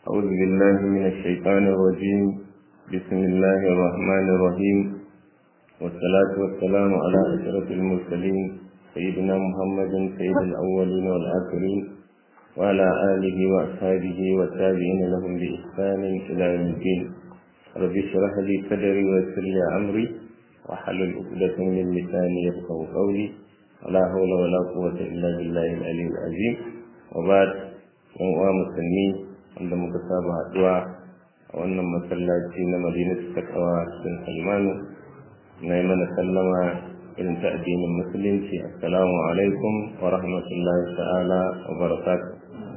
أعوذ بالله من الشيطان الرجيم بسم الله الرحمن الرحيم والصلاة والسلام على أشرف المرسلين سيدنا محمد سيد الأولين والآخرين وعلى آله وأصحابه والتابعين لهم بإحسان إلى يوم الدين رب اشرح لي صدري ويسر لي أمري وحلل عقدة من لساني يفقه قولي ولا حول ولا قوة إلا بالله العلي العظيم وبعد yan uwa musulmi wanda muka saba haɗuwa a wannan masallaci na madinatu takawa cikin salmanu na yi mana sallama irin ta addinin musulunci assalamu alaikum wa rahmatullahi ta'ala wa barakatuh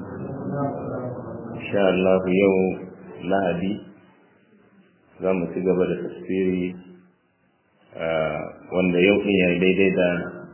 insha Allah yau lahadi za mu ci gaba da tafsiri wanda yau ɗin ya daidai da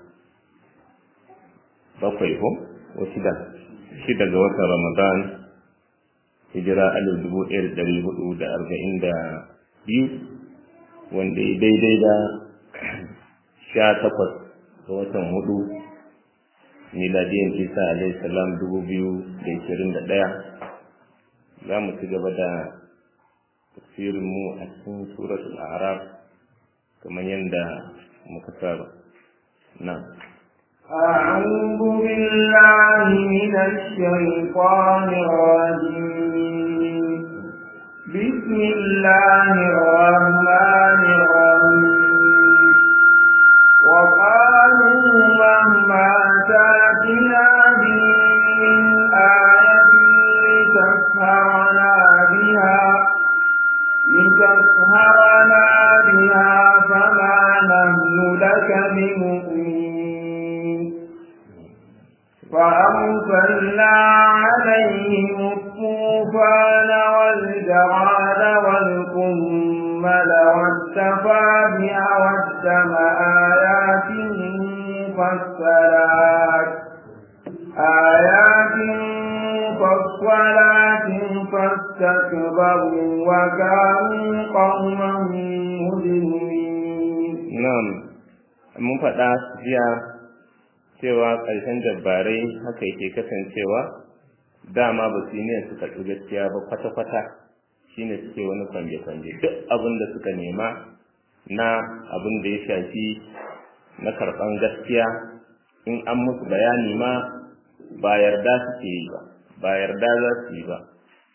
bakwai ko ko shida shida ga watan ramadan hijira alif dubu ɗaya da ɗari hudu da arba'in da biyu wanda ya daidai da sha takwas ga watan hudu miladiyan isa alaihi salam dubu biyu da ishirin da ɗaya za mu ci gaba da tafsirin mu a cikin suratul araf kamar yadda muka saba na أعوذ بالله من الشيطان الرجيم بسم الله الرحمن الرحيم وقالوا مهما تاتنا به من آية لتسهرنا بها لتسهرنا بها فما نحن لك بمؤمنين فأرسلنا عليهم الطوفان والجراد والقمل والتفابع والدم آيات مفصلات آيات مفصلات فاستكبروا وكانوا قوما مجرمين نعم mun faɗa jiya cewa ƙarshen jabbarai haka yake kasancewa dama ba su yi niyyar su karɓi gaskiya ba kwata-kwata shine suke wani kwanje-kwanje duk abin da suka nema na abin da ya shafi na karɓan gaskiya in an musu bayani ma ba yarda suke yi ba ba yarda za su yi ba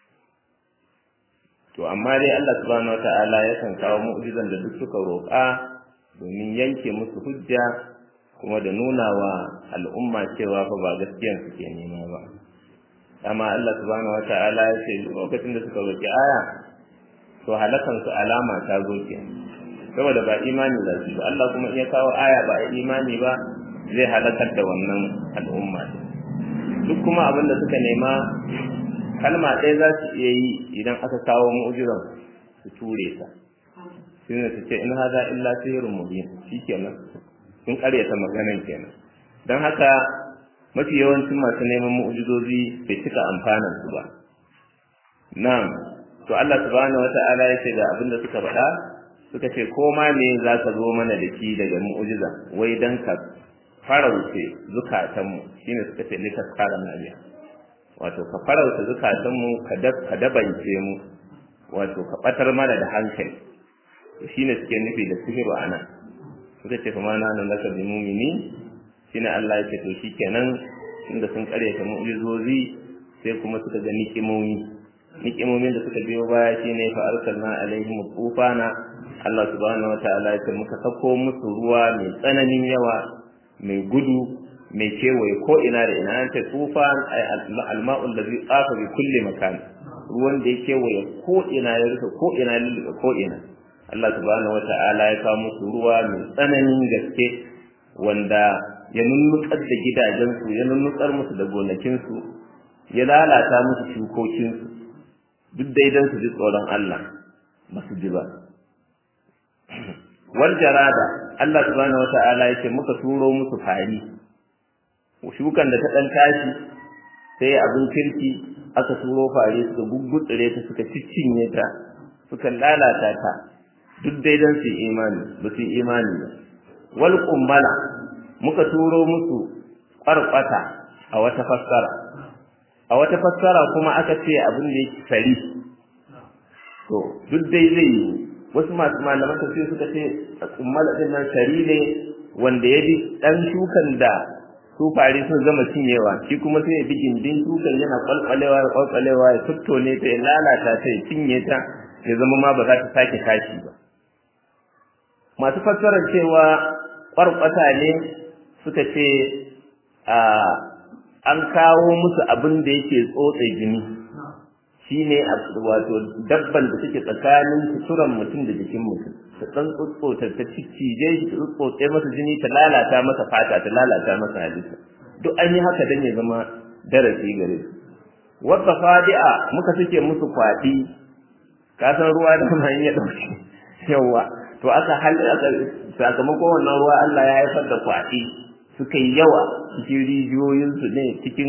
to amma dai Allah subhanahu wata'ala yakan kawo mu'jizan da duk suka roƙa domin yanke musu hujja kuma da nuna wa al'umma cewa fa ba gaskiyan suke nema ba amma Allah subhanahu wata'ala ya ce lokacin da suka roƙi aya to halakan su alama ta zo ke saboda ba imani za su ba Allah kuma iya kawo aya ba imani ba zai halakar da wannan al'umma duk kuma abin da suka nema kalma ɗaya za su iya yi idan aka kawo mu'jizan su ture ta shi ne su ce in haza illa sihirun mubin shikenan sun karyata maganan kenan don haka mafi yawancin masu neman mu'jizozi bai cika amfanan su ba na'am to Allah subhanahu wata'ala ya ce ga abin da suka faɗa suka ce ko ma me za ka zo mana da shi daga mu'jiza wai dan ka farauce zukatanmu shine suka ce likas kara nariya wato ka farauta zukatanmu ka dabance mu wato ka batar mana da hankali shine suke nufi da sihiru ana suka ce kuma na nan laka bi mumini shine Allah ya ce to shikenan inda sun karyata mu'jizozi sai kuma suka ga niƙimomi niƙimomin da suka biyo baya shine fa arsalna alaihim tufana Allah subhanahu wataala ya ce muka sako musu ruwa mai tsananin yawa mai gudu mai kewaye ko ina da ina ta tufan ay alma'ul ladhi qafa bi kulli makan ruwan da ya kewaye ko ina ya rufe ko ina ya ko ina Allah subhanahu wata'ala ya kawo musu ruwa mai tsananin gaske wanda ya nunnukar da gidajensu ya nunnukar musu da gonakinsu ya lalata musu shukokinsu duk daidan su ji tsoron Allah ba su ji ba wal jarada Allah subhanahu wata'ala ya ce muka turo musu fari shukan da ta dan tashi sai abin kirki aka turo fare suka guggutsire ta suka ciccinye ta suka lalata ta duk dai dan su imani ba su imani ba wal kummala muka turo musu ƙwarƙwata a wata fassara a wata fassara kuma aka ce abin da yake fari to duk dai zai yi wasu masu malaman tafsir suka ce kummala din nan sari ne wanda ya bi dan shukan da su fari sun gama cinyewa shi kuma sai ya bi gindin shukan yana kwalkwalewa ya kwalkwalewa ya tuttone ta ya lalata ta ya cinye ta ya zama ma ba za ta sake tashi ba masu fassarar cewa kwarkwata ne suka ce an kawo musu abin da yake tsotse jini shine wato dabban da suke tsakanin suturan mutum da jikin mutum ta dan tsotsota ta cije shi ta tsotse masa jini ta lalata masa fata ta lalata masa halitta duk an yi haka dan ya zama darasi gare su wadda fadi'a muka suke musu kwaɗi ka san ruwa da kuma ya dauke yawa to aka halaka sakamakon wannan ruwa Allah ya haifar da kwaɗi suka yi yawa cikin rijiyoyinsu ne cikin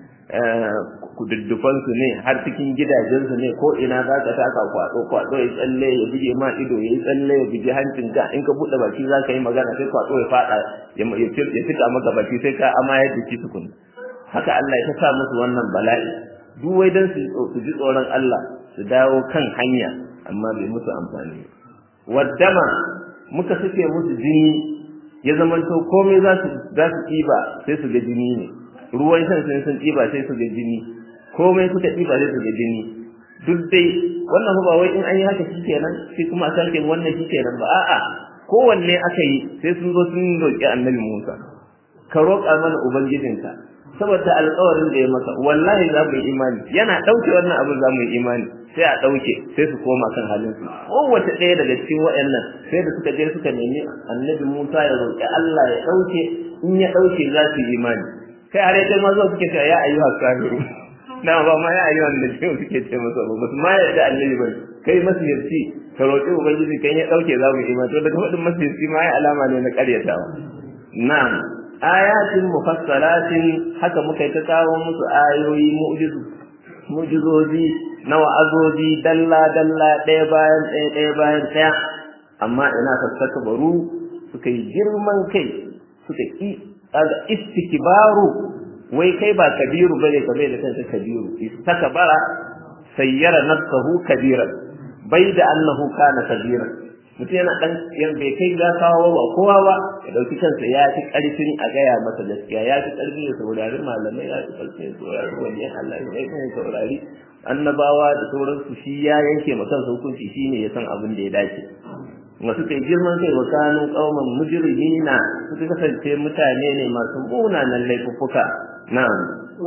kududdufansu ne har cikin gidajensu ne ko ina za ka taka kwaɗo kwaɗo ya tsalle ya buge ma ido ya yi tsalle ya buge hancin ka in ka buɗe baki za ka yi magana sai kwaɗo ya faɗa ya fita maka baki sai ka amayar da shi tukun haka Allah ya sa musu wannan bala'i duk wai dan su ji tsoron Allah su dawo kan hanya amma bai musu amfani waddama muka suke musu jini ya zamanto komai za su za su ɗiba sai su ga jini ne ruwan shan sun sun ɗiba sai su ga jini komai suka ɗiba sai su ga jini duk dai wannan ba wai in an yi haka shi kenan sai kuma a sake wannan shi kenan ba a'a kowanne aka yi sai sun zo sun roƙi annabi Musa ka roƙa mana ubangijinka saboda alƙawarin da ya maka wallahi za mu yi imani yana ɗauke wannan abin za mu yi imani sai a ɗauke sai su koma kan halin su kowace ɗaya daga cikin waɗannan sai da suka je suka nemi annabi Musa ya roƙi Allah ya ɗauke in ya ɗauke za su yi imani kai har yadda ma zuwa suke cewa ya ayyuha kafiru na ba ma ya ayyuha da cikin suke ce masa ba ba su ma yarda annabi ba kai masiyarci ka roƙi ubangiji kan ya ɗauke za mu yi imani to daga faɗin masiyarci ma ya alama ne na ƙaryatawa na'am ayatin mufassalatin haka muka yi ta kawo musu ayoyi mu'jizu mu'jizozi na wa'azozi dalla dalla ɗaya bayan ɗaya ɗaya bayan ɗaya amma ina sassaka baru suka yi girman kai suka ki kaga istikbaru wai kai ba kabiru bane kamar da kanka kabiru istakbara sayyara nafsahu kabiran bai da annahu kana kabiran mutum yana dan yan bai kai ga kawo ba kowa ba ya dauki kansa ya fi karfin a gaya masa gaskiya ya fi karfin ya saurari malamai ya fi karfin ya saurari wani Allah ya fi saurari annabawa da sauransu shi ya yanke ma kansa hukunci shine ya san abin da ya dace wasu kai girman kai wa kanu qauman mujrimina suka kasance mutane ne masu munanan laifuffuka na'am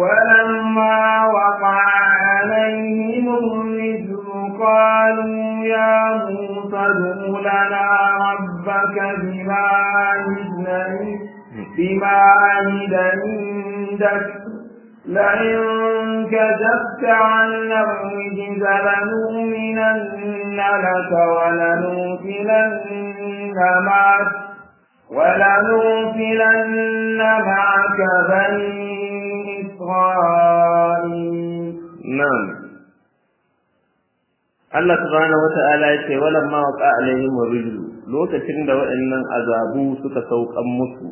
ولما وقع عليهم الرجل قالوا يا موسى ادع لنا ربك بما عهد بما عهد عندك لئن كشفت عنا الرجز لنؤمنن لك ولنرسلن معك ولنرسلن معك بني إسرائيل نعم Allah subhanahu wata'ala ya ce walamma waqa alaihim rijlu lokacin da waɗannan azabu suka saukan musu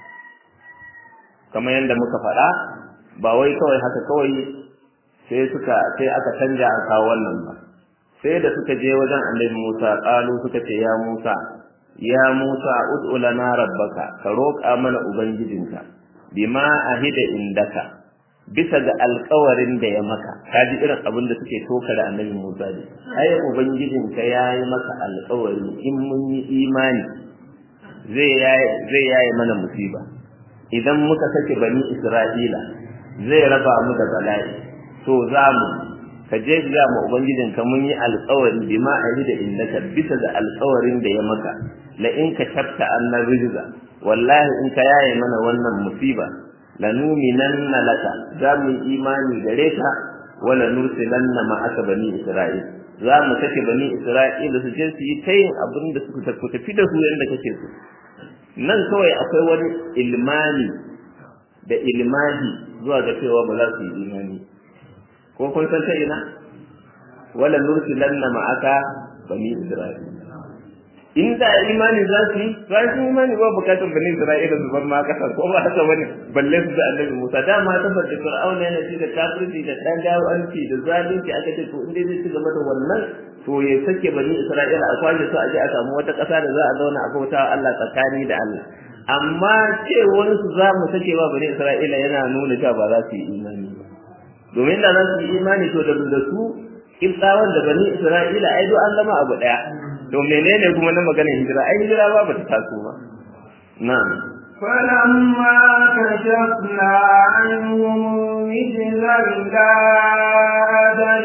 kamar yadda muka faɗa ba wai kawai haka kawai sai suka sai aka canja a kawo wannan ba sai da suka je wajen annabi Musa qalu suka ce ya Musa ya Musa ud'u lana rabbaka ka roƙa mana ubangijinka bima ahida indaka bisa ga alƙawarin da ya maka ka ji irin abin da suke toka da annabi Musa ne ai ubangijinka ya yi maka alƙawari in mun yi imani zai yaye zai yaye mana musiba idan muka sake bani Isra'ila zai raba mu da bala'i to za mu ka je ga mu ubangijin ka mun yi alƙawari bima da innaka bisa da alƙawarin da ya maka la in ka tabta annar rijza wallahi in ka yaye mana wannan musiba lanuminanna laka za mu yi imani gare ka wala nursilanna ma'aka bani isra'il za mu sake bani isra'il su je su yi ta yin abin da suka tafi da su yadda kake so nan kawai akwai wani ilmani da ilmahi zuwa ga cewa ba za su yi imani ko kun san ta ina wala nursilanna ma'aka bani isra'il inda imani za su yi za su imani ba bukatar bani isra'ila su bar ma kasar ko ba haka bane balle su da annabi musa dama ta bar da fir'auna yana ci da kafirci da dan gawanci da zalunci aka ce to inda zai ci gaba da wannan to ya sake bani isra'ila a kwashe su a je a samu wata ƙasa da za a zauna a bauta Allah tsakani da Allah amma cewar su za mu sake wa bani isra'ila yana nuna cewa ba za su yi imani ba domin da za su yi imani to da da su kibtawan da bani isra'ila ai duk an zama abu daya to menene kuma na maganar hijira ai hijira ba ba ta taso ba na'am فلما كشفنا عنهم مثل إلى أجل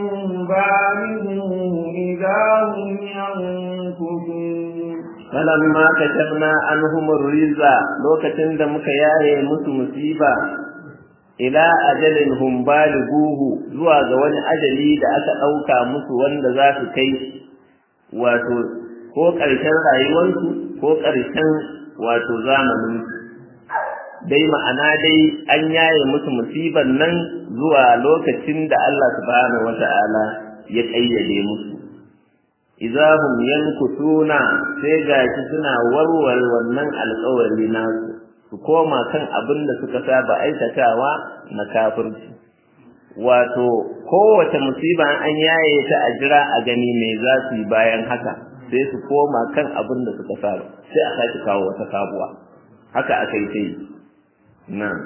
بالغ إذا هم ينكثون falamma kashafna anhum ar-riza lokacin da muka yaye musu musiba ila ajalin hum balighuhu zuwa ga wani ajali da aka dauka musu wanda za su kai wato ko ƙarshen rayuwarsu ko ƙarshen wato zamanin dai ma'ana dai an yaye musu musiban nan zuwa lokacin da Allah subhanahu wata'ala ya ƙayyade musu idahum yankutuna sai gashi suna warware wannan alƙawari nasu su koma kan abin da suka saba aikatawa na kafirci wato kowace musiba an yaye ta a jira a gani me za su yi bayan haka sai su koma kan abin da suka saba sai a sake kawo wata sabuwa haka aka yi ta yi nan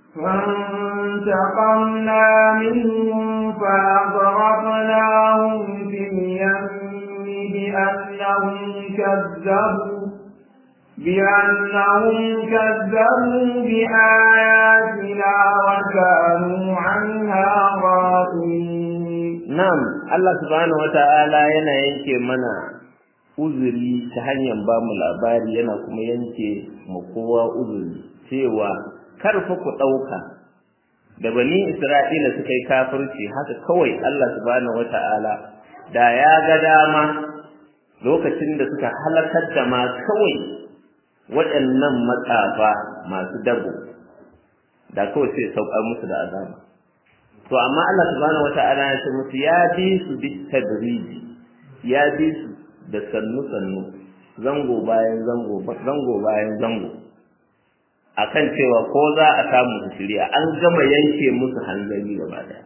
فانتقمنا منهم فأغرقناهم في اليم بأنهم كذبوا بأنهم كذبوا بآياتنا وكانوا عنها غافلين نعم الله سبحانه وتعالى yana yanke mana uzuri ta hanyar ba mu labari yana kuma yanke mu kowa uzuri cewa kar fa ku ɗauka da bani Isra'ila suka yi kafirci haka kawai Allah subhanahu wata'ala da ya ga dama lokacin da suka halakar da ma kawai waɗannan matsafa masu dabo da kawai sai saukar musu da azaba to amma Allah subhanahu wata'ala ya ce musu ya bi su bi tadriji ya bi su da sannu sannu zango bayan zango zango bayan zango akan cewa ko za a samu su shirya an gama yanke musu hanzari gaba daya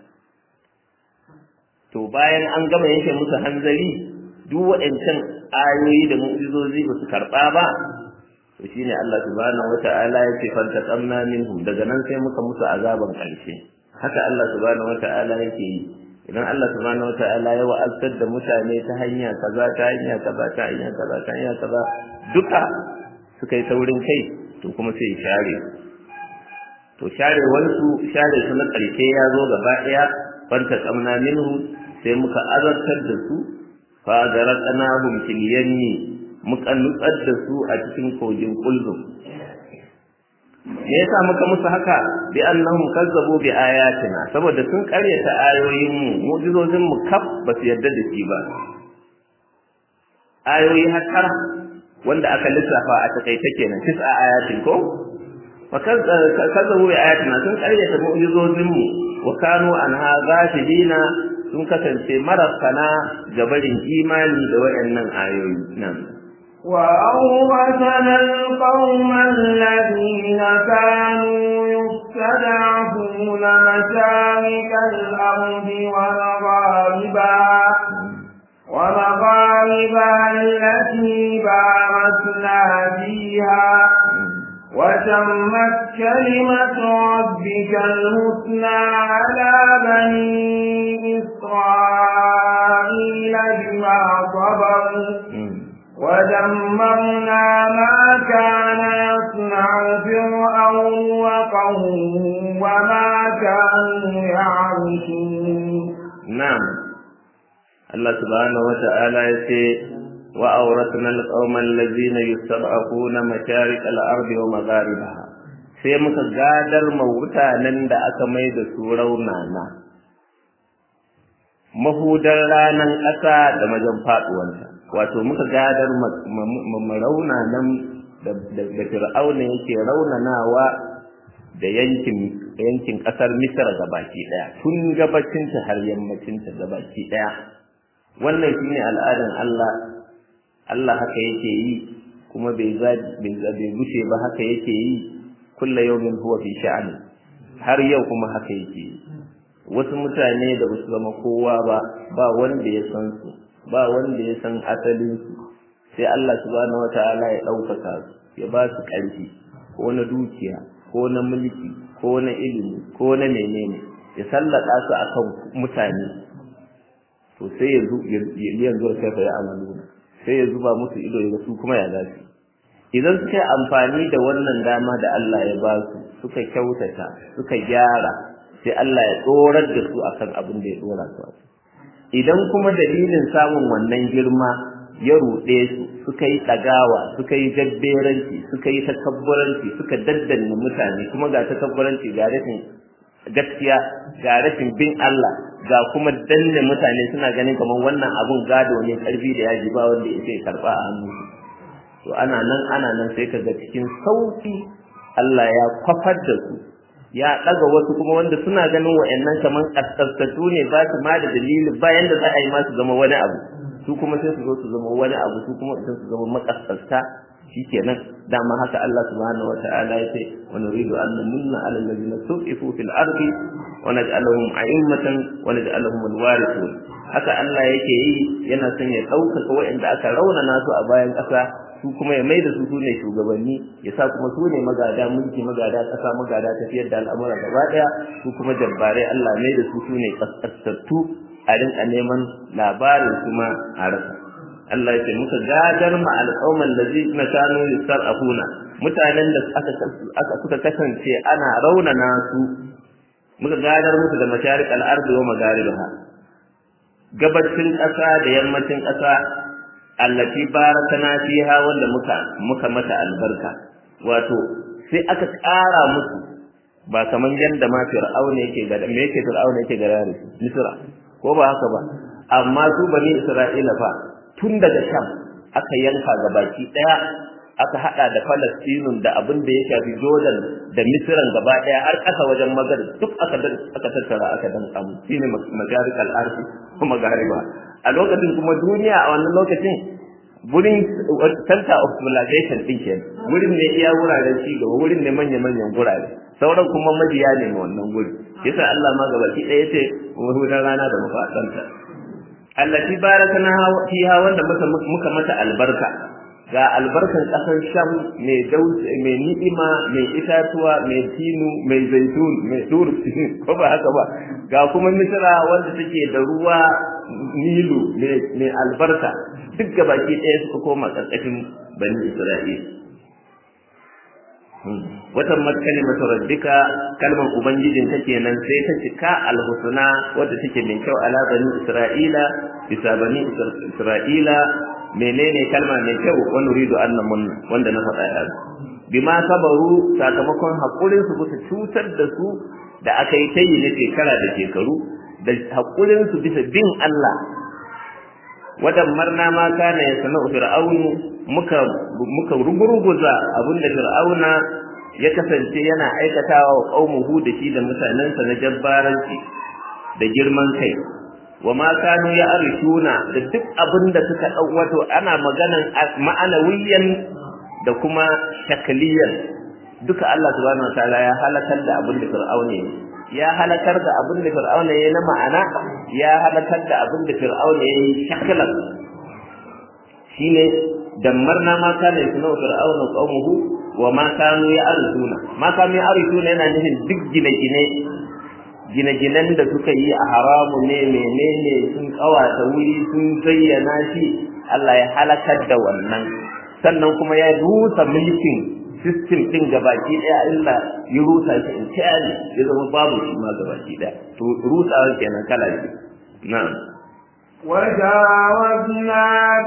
to bayan an gama yanke musu hanzari duk waɗancan ayoyi da mu'jizozi ba su karɓa ba to shine Allah subhanahu wata'ala ya ce fantaqamna minhum daga nan sai muka musu azaban ƙarshe haka Allah subhanahu wata'ala yake yi idan Allah subhanahu wata'ala ya wa'azar da mutane ta hanya kaza ta hanya kaza ta hanya kaza ta hanya kaza duka suka yi taurin kai to kuma sai share to share wansu share su na ƙarshe ya zo gaba ɗaya fantaqamna minhum sai muka azartar da su fa garaqnahum fil yammi muka nutsar da su a cikin kogin kulzum me yasa muka musu haka bi annahum kazzabu bi ayatina saboda sun karyata ayoyin mu mu'jizozin mu kaf ba su yarda da shi ba ayoyi har wanda aka lissafa a takaice kenan tis'a ayatin ko wa kazzabu bi ayatina sun karyata mu'jizozin mu wa kanu anha ghafilina sun kasance marasana gabarin imani da wayannan ayoyi nan وأورثنا القوم الذين كانوا يستضعفون مشارق الأرض ومغاربها ومغاربها التي باركنا فيها وتمت كلمة ربك الحسنى على بني إسرائيل بما صبروا ودمرنا ما كان يصنع فرعون وقومه وما كانوا يعرشون نعم الله سبحانه وتعالى يقول وأورثنا القوم الذين يستضعفون مشارق الأرض ومغاربها sai muka gadar ma mutanen da aka mai da su raunana mahudar ranar ƙasa da majan faɗuwanta wato muka gadar raunanan da fir'auna yake raunanawa da yankin yankin ƙasar misra gabaki ɗaya tun gabacinta har yammacinta gabaki ɗaya wannan shine al'adan Allah Allah haka yake yi kuma bai bai gushe ba haka yake yi kulla yawmin huwa fi sha'ani har yau kuma haka yake yi wasu mutane da ba su zama kowa ba ba wanda ya san su ba wanda ya san asalin su sai Allah subhanahu wataala ya ɗaukaka su ya ba su ƙarfi ko na dukiya ko na mulki ko na ilimi ko na menene ya sallaka su akan mutane to sai ya yanzu sai fa ya amalu sai ya zuba musu ido ya su kuma ya zafi idan suka yi amfani da wannan dama da Allah ya ba su suka kyautata suka gyara sai Allah ya tsorar da su akan abin da ya tsora su idan kuma dalilin samun wannan girma ya ruɗe su suka yi ɗagawa suka yi jabberanci suka yi takabburanci suka daddanne mutane kuma ga takabburanci ga rashin gaskiya ga rashin bin Allah ga kuma danne mutane suna ganin kamar wannan abun gado ne karfi da yaji ba wanda ya karba a hannu to ana nan ana nan sai kaga cikin sauki Allah ya kwafar da su ya daga wasu kuma wanda suna ganin wa'annan kaman kaskastatu ne ba su ma da dalili bayan da za a yi ma su zama wani abu su kuma sai su zo su zama wani abu su kuma sai su zama makaskasta shikenan dama haka Allah subhanahu wataala ya ce wa nuridu an namunna ala allazina suqifu fil ardi wa naj'alahum a'immatan wa naj'alahum alwarithun haka Allah yake yi yana son ya ɗaukaka waɗanda aka raunana su a bayan ƙasa su kuma ya maida su sune shugabanni ya sa kuma su ne magada mulki magada ƙasa magada tafiyar da al'amura gaba ɗaya su kuma jabbarai Allah mai da su sune kaskasattu a rinka neman labarin kuma a rasa Allah ya ce muka gadar ma al'umman da zai na kanu yusar'afuna mutanen da aka aka suka kasance ana raunana su muka gadar musu da masharik al-ardi wa magharibaha gabacin ƙasa da yammacin ƙasa allati barakana fiha wanda muka muka mata albarka wato sai aka ƙara musu ba kaman yanda ma fir'auna yake ga me yake fir'auna yake ga yare misra ko ba haka ba amma su bani isra'ila fa tun daga sham aka yanka ga baki daya aka hada da falastinun da abin da ya shafi jordan da misran gaba daya har kasa wajen magar duk aka aka tattara aka dan samu shine majarikal ardi kuma gariba a lokacin kuma duniya a wannan lokacin wurin center of civilization din ke wurin ne iya wuraren ci gaba wurin ne manya-manyan gurare sauran kuma majiya ne ma wannan guri yasa Allah ma gabaki ɗaya ce hudan rana da mafasanta allati barakana fiha wanda muka muka mata albarka ga albarkan kasar sham mai dausa mai ni'ima mai itatuwa mai tinu mai zaitun mai dur ko ba haka ba ga kuma misra wanda take da ruwa nilu mai albarka duk gabaki ɗaya suka koma ƙarƙashin bani isra'ila watan matkalimatu rabbika kalmar ubangijin ta kenan sai ta cika alhusna wadda take mai kyau ala bani isra'ila bisa bani isra'ila menene kalma mai kyau wa nuridu annamun wanda na faɗa yanzu bima sabaru sakamakon hakurin su bisa cutar da su da aka yi tayi na shekara da shekaru da hakurin su bisa bin Allah wadan marna ma kana ya sana'u fir'aunu muka muka rugurguza abinda fir'auna ya kasance yana aikatawa wa qaumuhu da shi da mutanensa na jabbaranci da girman kai wa ma kanu ya arshuna da duk abinda suka dau wato ana maganan ma'anawiyan da kuma shakliyan duka Allah subhanahu wataala ya halakar da abinda fir'auna ya ya halakar da abinda fir'auna ya na ma'ana ya halakar da abinda fir'auna ya yi shaklan shine dammarna ma kana yasnau fir'auna qaumuhu wa ma kanu ya'rifuna ma kanu ya'rifuna yana nufin duk gine-gine gine-ginen da suka yi a haramu ne menene sun kawata wuri sun zayyana shi Allah ya halakar da wannan sannan kuma ya rusa mulkin system din gabaki daya illa ya rusa shi in tayari ya zama babu shi ma gabaki daya to rusawa kenan kala shi na'am وجاوزنا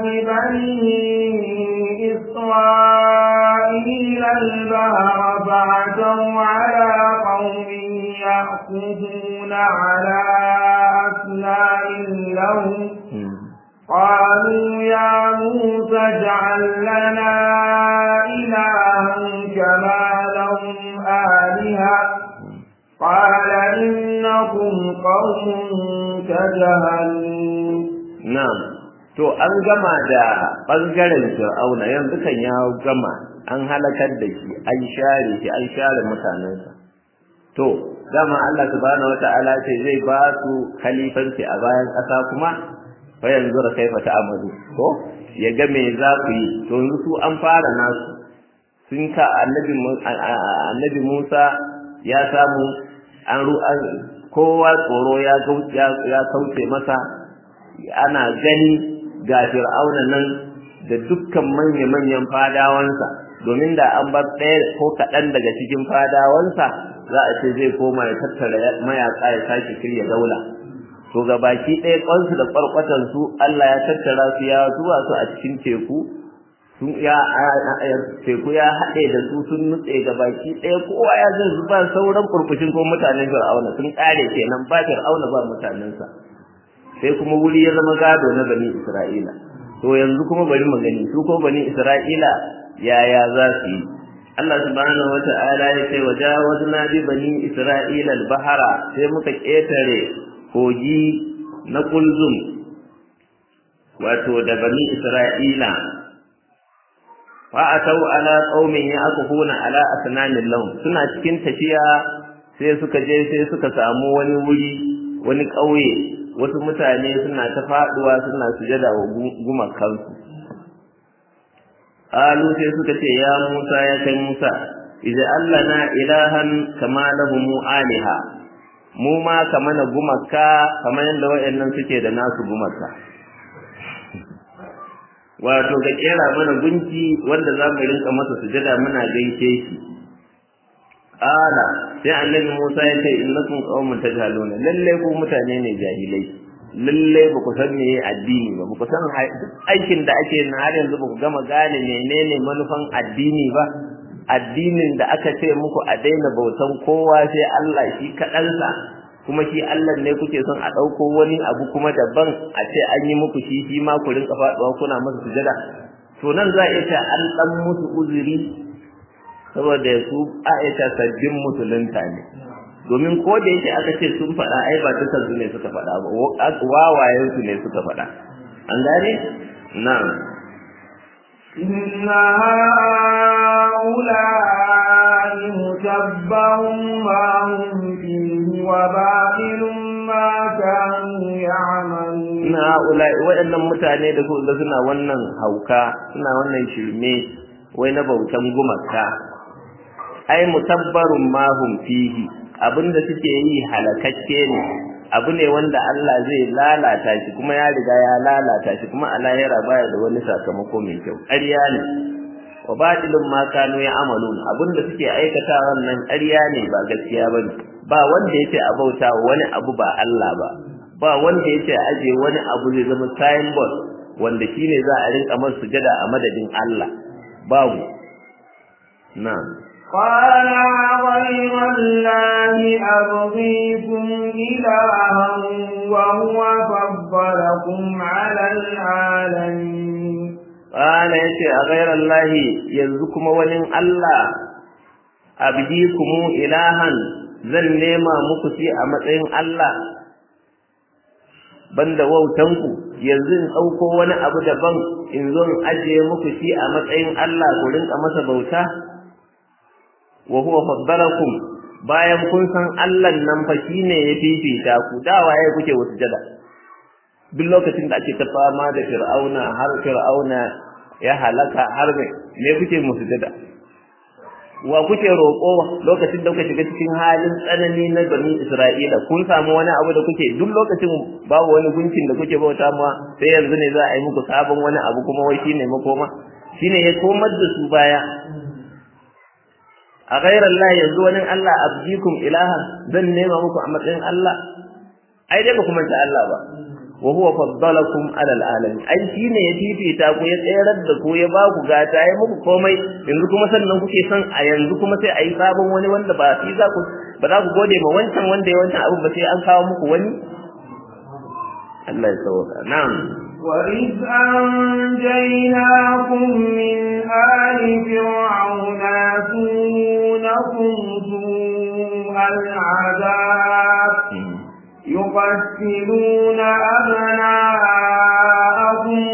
ببني إسرائيل البحر فعتوا على قوم يأخذون على أسنان لهم قالوا يا موسى اجعل لنا إلها كما لهم آلهة قال إنكم قوم تجهلون نعم to an gama da bangaren fir'auna yanzu kan ya gama an halakar da shi an share shi an share mutanensa to dama Allah subhanahu wata'ala ce zai ba su khalifanci a bayan ƙasa kuma fa yanzu da kaifa ta'amalu ko ya ga me za ku yi to yanzu su an fara nasu sun ka annabi annabi Musa ya samu an ru'an kowa tsoro ya ya kauce masa ana gani ga fir'auna nan da dukkan manya-manyan fadawansa domin da an bar ɗaya ko kaɗan daga cikin fadawansa za a ce zai koma ya tattara mayaƙa ya sake shirya daula to ga baki ɗaya ƙwansu da ƙwarƙwatansu Allah ya tattara su ya zuwa su a cikin teku sun ya teku ya haɗe da su sun nutse ga baki ɗaya kowa ya zai zuba sauran kurkushin ko mutanen fir'auna sun ƙare kenan ba fir'auna ba mutanensa sai kuma wuri ya zama gado na bani isra'ila to yanzu kuma bari mu gani su ko bani isra'ila yaya za su yi Allah subhanahu wata'ala ya ce wajawazna bi bani isra'ila al-bahara sai muka ketare kogi na kulzum wato da bani isra'ila fa atau ala qaumin yaqufuna ala asnamin lahum suna cikin tafiya sai suka je sai suka samu wani wuri wani ƙauye wasu mutane suna ta faduwa suna sujada wa gumakansu alu sai suka ce ya Musa ya kai Musa idan Allah na ilahan kama lahum aliha mu ma kama na gumaka kamar yadda wayannan suke da nasu gumaka wato ga kera mana gunki wanda za mu rinka masa sujada muna gaishe shi ala sai annabi Musa ya ce innakum qaumun tajhaluna lalle ku mutane ne jahilai lalle ba ku san meye addini ba ba ku san aikin da ake na har yanzu ba ku gama gane menene manufan addini ba addinin da aka ce muku a daina bautan kowa sai Allah shi kaɗansa kuma shi Allah ne kuke son a ɗauko wani abu kuma daban a ce an yi muku shi shi ma ku rinka faɗuwa kuna masa sujada to nan za a iya ce an ɗan musu uzuri saboda su a iya ce sabbin musulunta ne domin ko da yake aka ce sun faɗa ai ba duka su ne suka faɗa ba wawayen su ne suka faɗa an gane na'am inna ha'ula'i mutabbarun ma hum fihi wa batilun ma kanu ya'malun inna ha'ula'i waɗannan mutane da su da suna wannan hauka suna wannan shirme wai na bautan gumaka ai mutabbarun ma hum fihi abinda suke yi halakakke ne abu ne wanda Allah zai lalata shi kuma ya riga ya lalata shi kuma a lahira baya da wani sakamako mai kyau ƙarya ne wa batilun ma kanu ya amalun abinda suke aikata wannan ƙarya ne ba gaskiya bane ba wanda yace a bauta wani abu ba Allah ba ba wanda yace aje wani abu zai zama signboard wanda shine za a rinka masa sujada a madadin Allah babu na'am قال غير الله أبغيكم إلها وهو فضلكم على العالمين قال يتي أغير الله يزكم ولن الله أبديكم إلها zan nema muku shi a matsayin Allah banda wautanku yanzu in ɗauko wani abu daban in zo in ajiye muku shi a matsayin Allah ku rinka masa bauta wa huwa faddalakum bayan kun san Allah nan fa shine ya fifita ku da waye kuke wasu jada duk lokacin da ake ta fama da fir'auna har fir'auna ya halaka har me me kuke musu jada wa kuke roƙo lokacin da kuka shiga cikin halin tsanani na bani Isra'ila kun samu wani abu da kuke duk lokacin babu wani gunkin da kuke bauta ma sai yanzu ne za a yi muku sabon wani abu kuma wai shine makoma shine ya komar da su baya a ghairar Allah yanzu wani Allah abdikum ilaha zan nema muku a matsayin Allah ai dai ba kuma ta Allah ba wa huwa faddalakum ala alamin ai shine ya fifita ku ya tsayar da ku ya ba ku gata ya muku komai yanzu kuma sannan kuke son a yanzu kuma sai ayi sabon wani wanda ba shi za ku ba za ku gode ma wancan wanda ya wancan abin ba sai an kawo muku wani Allah ya sauka na'am وإذ أنجيناكم من آل فرعون يسونكم سوء العذاب يقتلون أبناءكم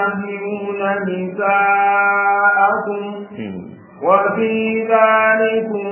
تستحيون نساءكم وفي ذلكم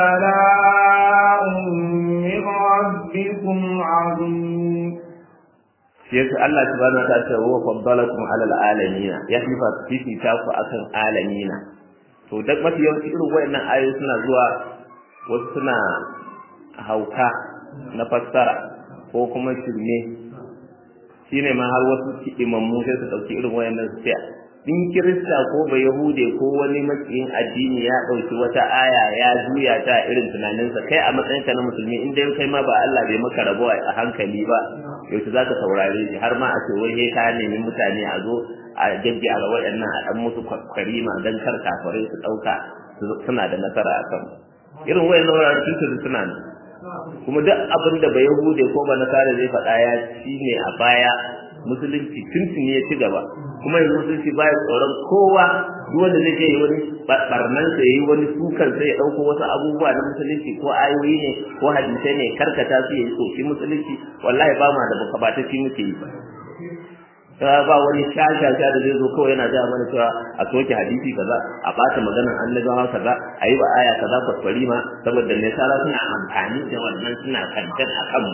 بلاء من ربكم عظيم shi yasa Allah subhanahu wa ta'ala ce wa faddalakum ala alamin ya fifa fifita ku akan alamina to duk mafi yawanci irin wayannan ayoyi suna zuwa wasu suna hauka na fassara ko kuma shirme shine ma har wasu imammu sai su dauki irin wayannan su ce in kirista ko ba yahude ko wani makiyin addini ya dauki wata aya ya juya ta irin tunaninsa kai a matsayinka na musulmi in dai kai ma ba Allah bai maka rabo a hankali ba yaushe zaka saurare shi har ma a ce wai ka nemi mutane a zo a jajjara waɗannan a dan musu kwarima dan kar kafirai su dauka suna da nasara a kan irin wayannan wuraren tuntun suna ne kuma duk abin da ba yahude ko ba nasara zai faɗa ya shine a baya musulunci tuntuni ya ci gaba kuma yanzu musulunci baya tsoron kowa duk wanda zai yi wani barnan sa yayi wani sukan sai ya dauko wasu abubuwa na musulunci ko ayoyi ne ko hadisai ne karkata su yayi soki musulunci wallahi ba ma da baka ba ta ci muke yi ta ba wani shashasha da zai zo kawai yana ga mana cewa a soke hadisi kaza a bata maganar annabawa kaza a yi wa aya kaza kwaskwari ma saboda ne sara suna amfani da wannan suna kankan a kanmu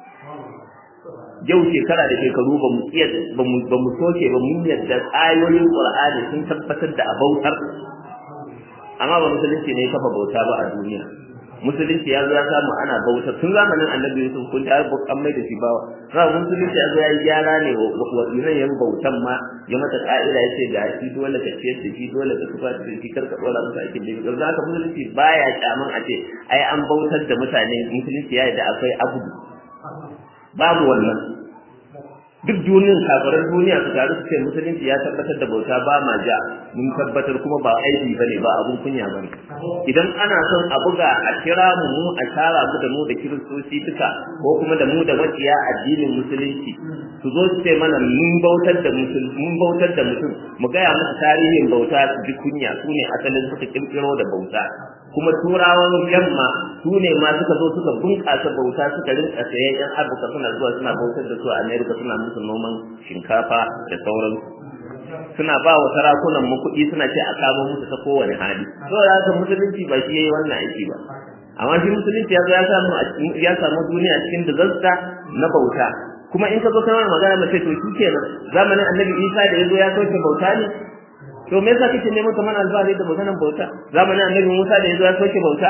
yau shekara da shekaru ba mu iya ba mu ba mu soke ba mun yadda ayoyin Qur'ani sun tabbatar da abautar amma ba musulunci ne kafa bauta ba a duniya musulunci ya zo ya samu ana bauta tun zamanin annabi Yusuf kun ta an mai da shi bawa za musulunci ya zo ya yi gyara ne wa inan yan bautan ma ya mata ka'ida ya ce ga shi dole ka ciyar da shi dole ka tufa da shi kar ka dora masa aikin da yanzu haka musulunci baya kyaman a ce ai an bautar da mutane musulunci ya yi da akwai abudu babu wannan duk duniyar kafiran duniya su taru su ce musulunci ya tabbatar da bauta ba ma ja mun tabbatar kuma ba aiki bane ba abun kunya bane idan ana son a buga a kira mu mu a tara mu da mu da kiristoci duka ko kuma da mu da maciya addinin musulunci su zo su ce mana mun bautar da mutum mun bautar da mutum mu gaya musu tarihin bauta su ji kunya su ne asalin suka kirkiro da bauta kuma turawan yamma su ne ma suka zo suka bunƙasa bauta suka rinka sayan yan abuka suna zuwa suna bautar da su a america suna musu noman shinkafa da sauran suna ba wa sarakunan mu kuɗi suna ce a kamo musu ta kowane hali saboda haka musulunci ba shi yayi wannan aiki ba amma shi musulunci ya zo ya samu ya samu duniya cikin dazasta na bauta kuma in ka zo kai magana mace to shi kenan zamanin annabi isa da ya zo ya sauke bauta ne to me yasa kike neman kamar alfahari da maganar bauta zamanin annabi Musa da yazo ya soke bauta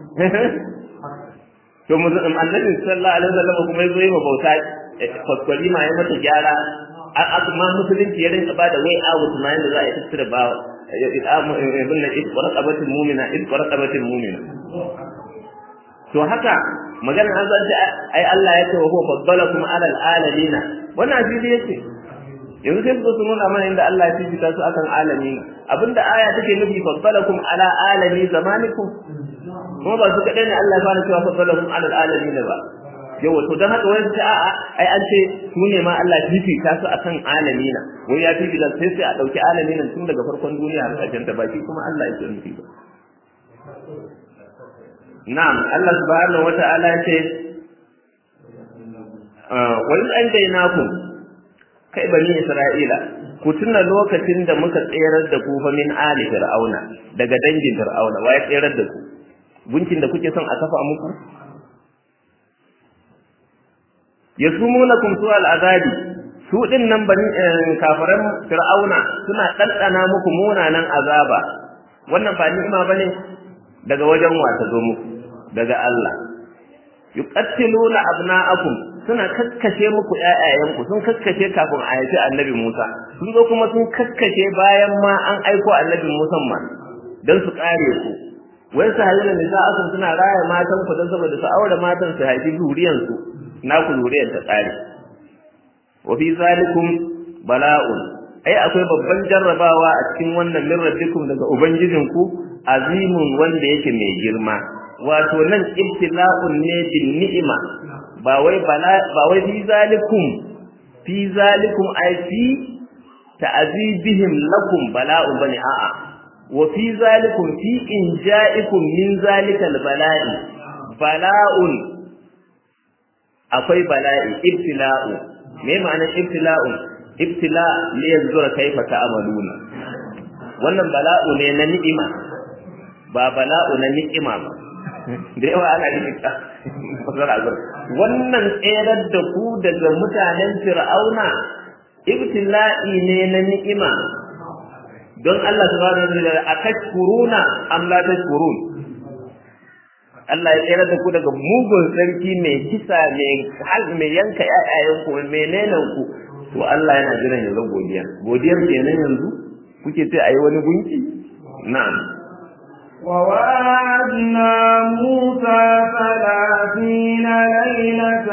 to mu annabi sallallahu alaihi wasallam kuma yazo yi bauta kwaskwari ma ya mata gyara amma musulunci ya rinka bada way out ma yanda za a yi tattara ba ibn na is warqabatul mu'mina is warqabatul mu'mina to haka magana an zanta ai Allah ya ce wa huwa faddalakum ala alalina wannan asiri yake yanzu sai su su nuna mana inda Allah ya fifita su akan alami abinda aya take nufi faddalakum ala alami zamanikum kuma ba su kadai ne Allah ya fara cewa faddalakum ala alami ne ba yawa to dan haka wai ta a'a ai an ce su ne ma Allah ya fifita su akan alami na wai ya fifita sai sai a dauki alami nan tun daga farkon duniya har ƙarshen ta baki kuma Allah ya nufi ba na'am Allah subhanahu wata'ala ya ce wa in anjaynakum kai bani Isra'ila ku tuna lokacin da muka tserar da ku fa min ali fir'auna daga dangin fir'auna waye tserar da ku gunkin da kuke son a kafa muku yasumunakum su'al azabi su din nan bani kafiran fir'auna suna ɗanɗana muku munanan azaba wannan ba ni'ima bane daga wajen wa ta zo muku daga Allah yuqattiluna abna'akum suna kakkashe muku ƴaƴayenku sun kakkashe kafin a haifi annabi Musa sun zo kuma sun kakkashe bayan ma an aiko annabi Musa ma dan su kare ku wai su halin da za akan suna raya matan ku dan saboda su aure matan su haifi zuriyan su naku zuriyar ta tsare wa fi zalikum bala'un ai akwai babban jarrabawa a cikin wannan min rabbikum daga ubangijinku azimun wanda yake mai girma wato nan ibtila'un ne bin ni'ima ba wai bala ba wai fi zalikum fi zalikum ai fi ta'zibihim lakum bala'un bani a'a wa fi zalikum fi inja'ikum min zalikal bala'i bala'un akwai bala'i ibtila'u me ma'anar ibtila'un ibtila li yanzura kaifa ta'maluna wannan bala'u ne na ni'ima ba bala'u na ni'ima ba da yawa ana yin ita wannan tserar da ku daga mutanen fir'auna ibtila'i ne na ni'ima don Allah subhanahu wa ta'ala atashkuruna am la tashkurun Allah ya tsere da ku daga mugun sarki mai kisa mai hal mai yanka ƴaƴayen ku mai nenan ku to Allah yana jiran ya zo godiya godiyar kenan yanzu kuke ce ayi wani gunki na'am ووعدنا موسى ثلاثين ليلة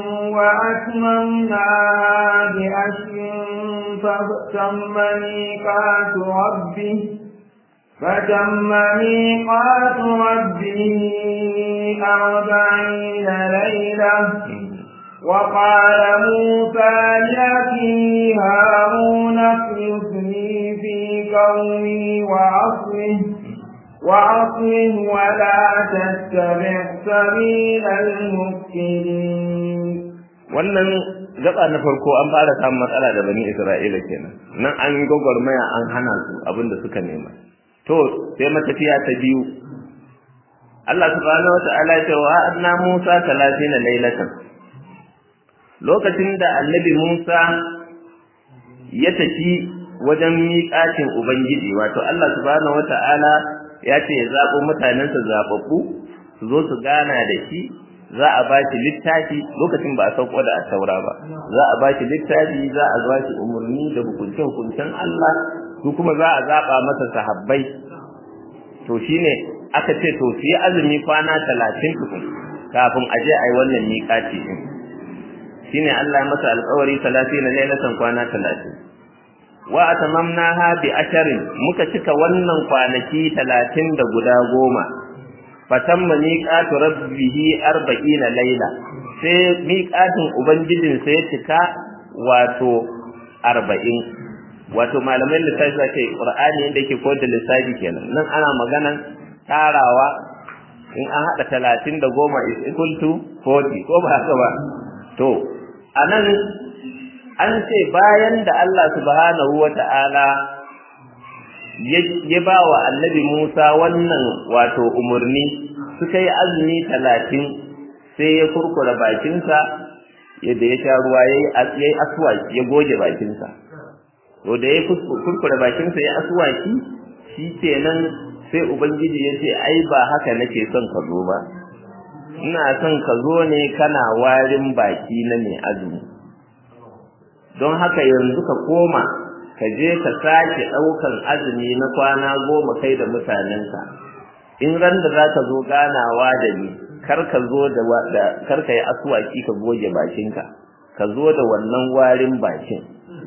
وأتممناها بعشر فتم ميقات ربه فتم ميقات ربه أربعين ليلة وقال موسى لأخيه هارون اخلفني في قومي وأصله وأصله ولا تتبع سبيل المفسدين wannan gaba na farko an fara samun matsala da bani Isra'ila kenan nan an yi gwagwarmaya an hana su abin da suka nema to sai matafiya ta biyu Allah subhanahu wata'ala ya ce wa anna Musa 30 lailatan lokacin da annabi Musa ya tafi wajen miƙatin ubangiji wato Allah subhanahu wata'ala ya ce ya zaɓo mutanensa zaɓaɓɓu su zo su gana da shi za a ba shi littafi lokacin ba a sauko da asaura ba za a ba shi littafi za a ba shi umarni da hukunce-hukuncen Allah su kuma za a zaɓa masa sahabbai to shine aka ce to su yi azumi kwana talatin tukun kafin a je a yi wannan miƙaci ɗin shine Allah masa alƙawari talatin na lailatan kwana talatin wa atamamnaha bi asharin muka cika wannan kwanaki talatin da guda goma fatamma miqatu rabbihi arba'ina laila sai miqatin ubangijin sai ya cika wato arba'in wato malamai lissafi za ce qur'ani inda yake koyar da lissafi kenan nan ana maganan tarawa in an haɗa talatin da goma is equal to forty ko ba haka ba to a nan an ce bayan da Allah subhanahu wa ta'ala ya ba wa annabi Musa wannan wato umarni suka yi azumi talatin sai ya kurkura bakinsa yadda ya sha ruwa ya yi aswaki ya goge bakinsa to da ya kurkura bakinsa ya aswaki shi kenan sai ubangiji ya ce ai ba haka nake son ka zo ba ina son ka zo ne kana warin baki na mai azumi don haka yanzu ka koma ka je ka sake ɗaukan azumi na kwana goma kai da mutanenka in ran da za ka zo ganawa da ni kar ka zo da kar ka yi asuwaki ka goge bakinka ka zo da wannan warin bakin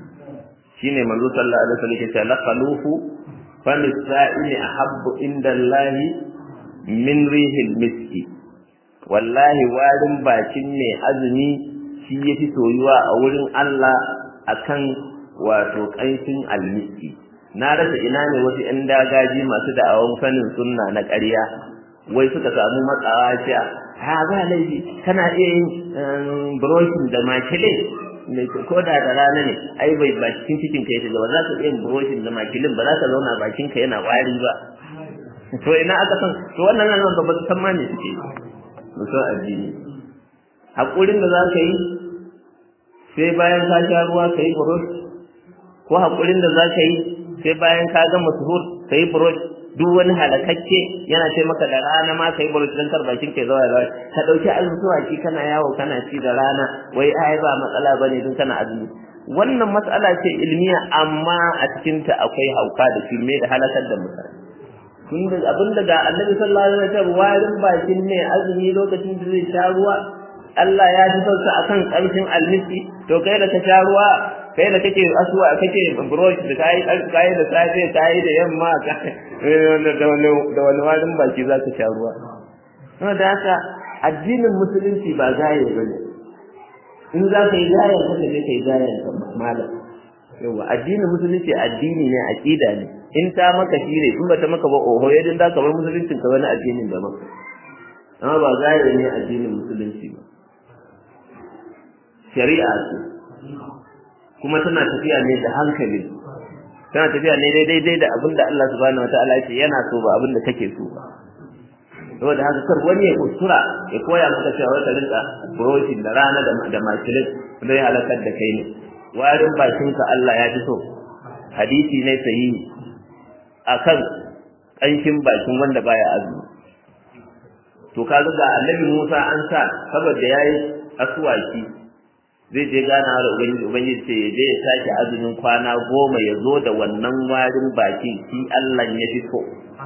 shine manzo sallallahu alaihi wasallam yake la khalufu fa misa'ini ahabbu inda Allah min rihil miski wallahi warin bakin ne azumi shi yafi soyuwa a wurin Allah akan wato ƙanshin almiski na rasa ina ne wasu 'yan dagaji masu da'awan sanin sunna na ƙarya wai suka samu matsawa cewa ha ba laifi kana iya yin broshin da makilin ko da da rana ne ai bai ba cikin cikin kai ba za ka iya yin broshin da makilin ba za ka zauna bakin ka yana wari ba to ina aka san to wannan nan ba ba san ma ne suke musu addini hakurin da za ka yi sai bayan ka sha ruwa ka yi burosh ko haƙurin da za ka yi sai bayan ka gama suhur ka yi burosh duk wani halakakke yana ce maka da rana ma ka yi burosh don kar bakin ka zawa zawa ka ɗauki azuzuwaki kana yawo kana ci da rana wai ai ba matsala bane don kana azumi wannan matsala ce ilmiya amma a cikinta akwai hauka da filme da halakar da mutane tun da abin da ga annabi sallallahu alaihi wasallam warin bakin ne azumi lokacin da zai sha ruwa Allah ya ji sauka akan ƙarfin almisi to kai da ka sha ruwa kai da kake asuwa kake brush da kai kai da safe kai da yamma da wani da wani warin baki za ka sha ruwa kuma da haka addinin musulunci ba gaye bane in za ka yi gayen ka je ka yi gayen ka malam yawa addinin musulunci addini ne aqida ne in ta maka shire in ba ta maka ba oho yadin da ka bar musuluncin ka wani addinin daban amma ba gaye ne addinin musulunci ba shari'a ce kuma tana tafiya ne da hankali tana tafiya ne daidai da abin da Allah subhanahu wataala ya ce yana so ba abin da kake so ba saboda haka kar wani ya kuskura ya koya maka cewa wata rinka buroshin da rana da makilin zai halakar da kai ne warin bakinka Allah ya fi so hadisi ne sahihi akan ƙanshin bakin wanda baya azumi to kaga ga annabi Musa an sa saboda yayi aswaki zai je gana da ubangiji ubangiji ce ya je ya sake azumin kwana goma ya zo da wannan warin bakin shi Allah ya fi so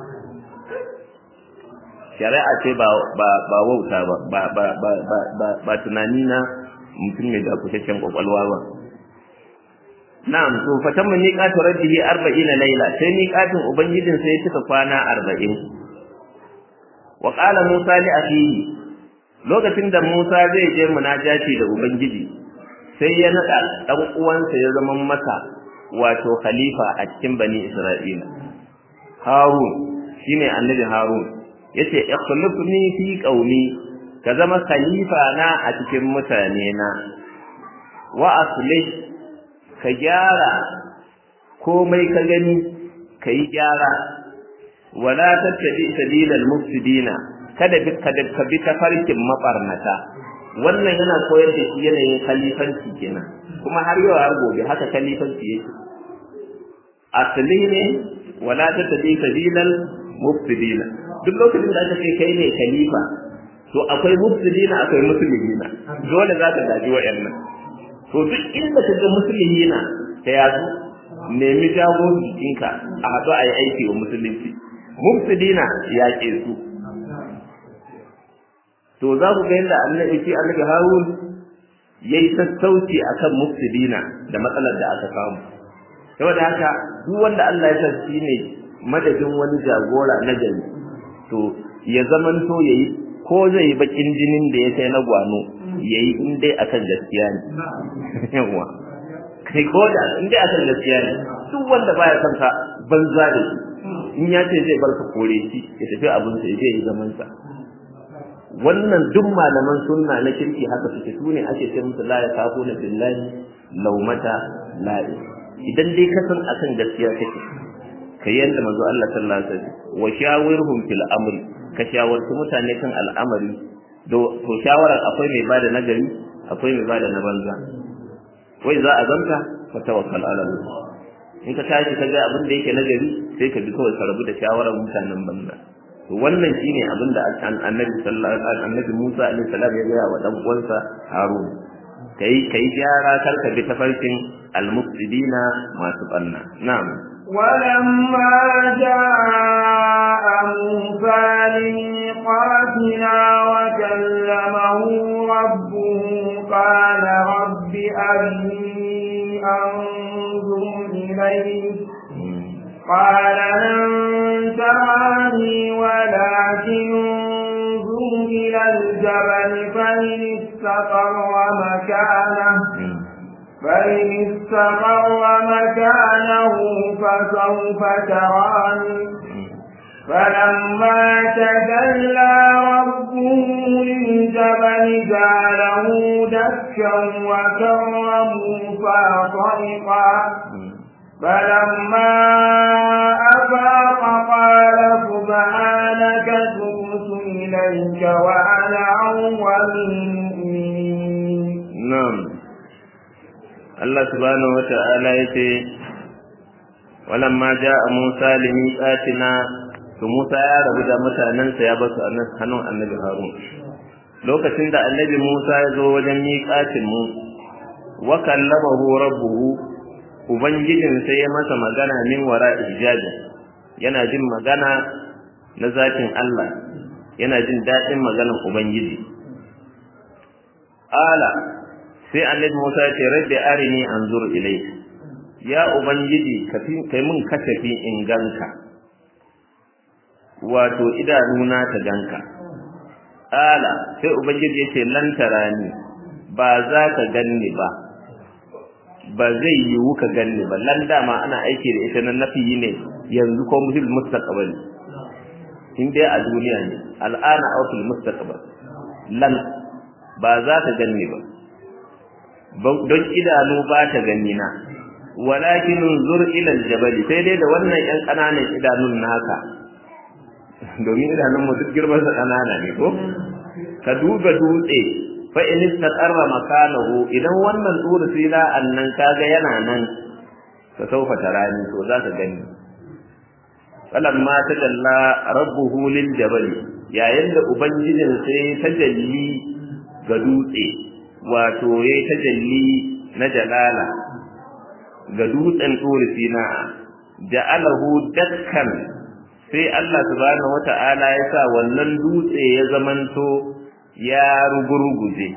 shari'a ce ba ba ba wauta ba ba ba ba ba ba tunani na mutum mai da kusasshen kwakwalwa ba na'am to fatan mun miqatu rabbihi 40 layla sai miqatin ubangijin sai ya cika kwana 40 wa qala musa li akhihi lokacin da musa zai je munajati da ubangiji sai ya nada dan uwansa ya zama masa wato khalifa a cikin bani isra'ila harun shine annabi harun yace ikhlifni fi qaumi ka zama khalifa na a cikin mutane na wa aslih ka gyara komai ka gani ka yi gyara wala tattabi sabilal mufsidina kada bi kada ka bi tafarkin mabarnata wannan yana koyar da shi yanayin khalifanci kenan kuma har yau har gobe haka khalifanci yake asali ne wala tattabi sabilal mufsidina duk lokacin da aka ce kai ne khalifa to akwai mufsidina akwai muslimina dole za ka gaji wa'annan to duk inda ka ga muslimina ta yazo nemi jago jikinka a haɗu a yi aiki wa musulunci mufsidina ya ke su to za ku ga yadda annabi shi annabi harun ya yi sassauci akan mufsidina da matsalar da aka samu saboda haka duk wanda Allah ya san shi ne madadin wani jagora na gari to ya zamanto yayi ko zai bakin jinin da ya kai na gwano yayi in dai akan gaskiya ne yawa kai ko da in dai akan gaskiya ne duk wanda baya son ka banza da shi in ya ce zai bar ka kore shi ya tafi abin sa ya je yi zaman sa wannan duk malaman sunna na kirki haka suke su ne ake ce musu la yakafuna billahi laumata la'i idan dai ka san akan gaskiya kake ka yanda manzo Allah sallallahu alaihi wasallam wa shawirhum fil amri ka shawarci mutane kan al'amari do to shawarar akwai mai bada nagari akwai mai bada na banza wai za a zanta ka tawakkal ala Allah in ka tashi ka ga abin da yake nagari sai ka bi kawai ka rabu da shawarar mutanen banza to wannan shine abin da annabi sallallahu alaihi wasallam annabi Musa alaihi salam ya ga wa dan uwansa Harun kai kai gyara kar ka bi tafarkin al-mufsidina masu banna na'am ولما جاء موسى لميقاتنا وكلمه ربه قال رب أرني أنظر إليك قال لن تراني ولكن انظر إلى الجبل فإن استقر مكانه فإن استقر مكانه فسوف تراني فلما تجلى ربه للجبل جعله دكا وكر موسى صيقا فلما أفاق قال سبحانك تبت إليك وأنا أول المؤمنين نعم Allah subhanahu wa ta'ala ya ce, Walamma ja a Musa limiƙatina, to Musa ya rabu da mutanensa ya basu a hannun annabi Harun. Lokacin da annabi Musa ya zo wajen miƙatinmu, wa kallamahu rabbuhu, Ubangijin sai ya masa magana min wara ijabi, yana jin magana na zatin Allah, yana jin daɗin maganar Ubangiji. Ala, sai annabi Musa ya ce rabbi arini anzur ilai ya ubangiji kai mun kasafi in ganka wato idanuna ta ganka ala sai ubangiji ya ce lan tarani ba za ka ganni ba ba zai yiwu ka ganni ba lan dama ana aiki da ita na nafi ne yanzu ko muhil mustaqbal in dai a duniya ne al'ana aw fil mustaqbal lan ba za ka ganni ba don idanu ba ta gani na walakin zur ila aljabali sai dai da wannan yan kananan idanun naka domin idanun mu duk girman sa kanana ne ko ka duba dutse fa in istaqarra makanahu idan wannan tsuri sila annan kaga yana nan ka saufa tarani to za ka gani falamma tajalla rabbuhu lil jabali yayin da ubangijin sai tajalli ga dutse wato yayi tajalli na jalala ga dutsen turi sina ja'alahu dakkan sai Allah subhanahu wata'ala ya sa wannan dutse ya zamanto ya rugurguje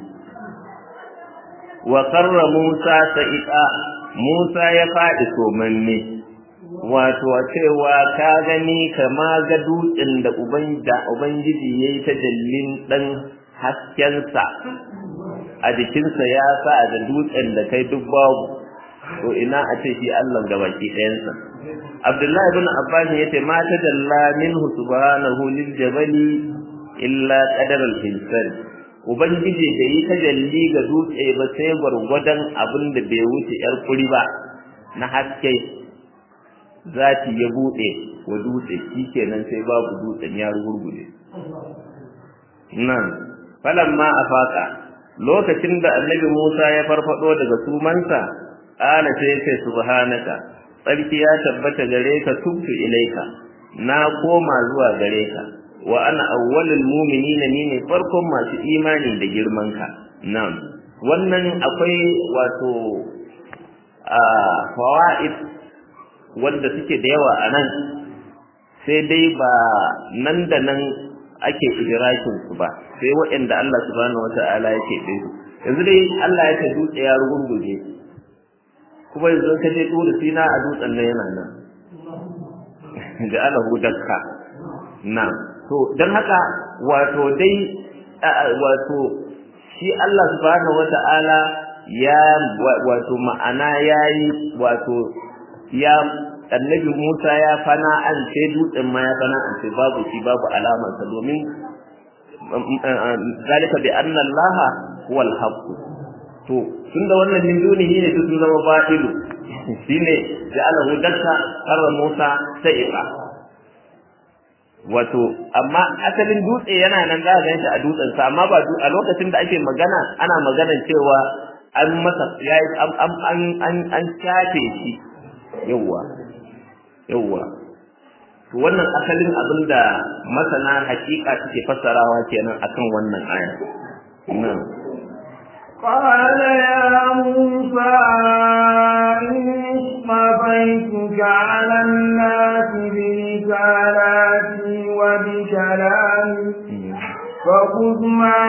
wa qarra Musa sa'iqa Musa ya faɗi somanne wato cewa ka gani kama ga dutsen da ubangiji yayi ta jallin dan haskensa a jikinsa ya sa da dutsen da kai duk babu to ina a ce shi Allah ga baki ɗayansa Abdullahi ibn Abbas yace ma tajalla minhu subhanahu lil jabali illa qadar al insan ubangiji da yi tajalli ga dutse ba sai gwargwadon abin da bai wuce yar kuri ba na haske zati ya bude wa dutse shikenan sai babu dutsen ya rugurguje nan falamma afaka lokacin da annabi Musa ya farfado daga sumansa ala sai ce subhanaka tsarki ya tabbata gare ka tubtu ilaika na koma zuwa gare ka wa ana awwalul mu'minina ni ne farkon masu imani da girman ka na'am wannan akwai wato a fawaid wanda suke da yawa a nan sai dai ba nan da nan ake idrakin su ba sai waɗanda Allah subhanahu wata'ala yake ɗin yanzu dai Allah ya ta dutse ya rugurguje kuma yanzu ka je turu sina a dutsen nan yana nan da alahu dakka na to dan haka wato dai wato shi Allah subhanahu wata'ala ya wato ma'ana yayi wato ya annabi Musa ya fana an ce dutsen ma ya fana an ce babu shi babu alamar sa domin zalika bi anna Allah huwa al-haqq to tunda wannan min dunihi ne to sun zama ba'ilu shine ja'alahu dakka qarra Musa sa'iqa wato amma asalin dutse yana nan za ka ganshi a dutsen sa amma ba a lokacin da ake magana ana magana cewa an masa yayi an an an an shafe shi yawa yawa to wannan asalin abin da masana hakika suke fassarawa kenan akan wannan aya na'am قال يا موسى إني اصطفيتك على الناس برسالاتي وبكلامي فخذ ما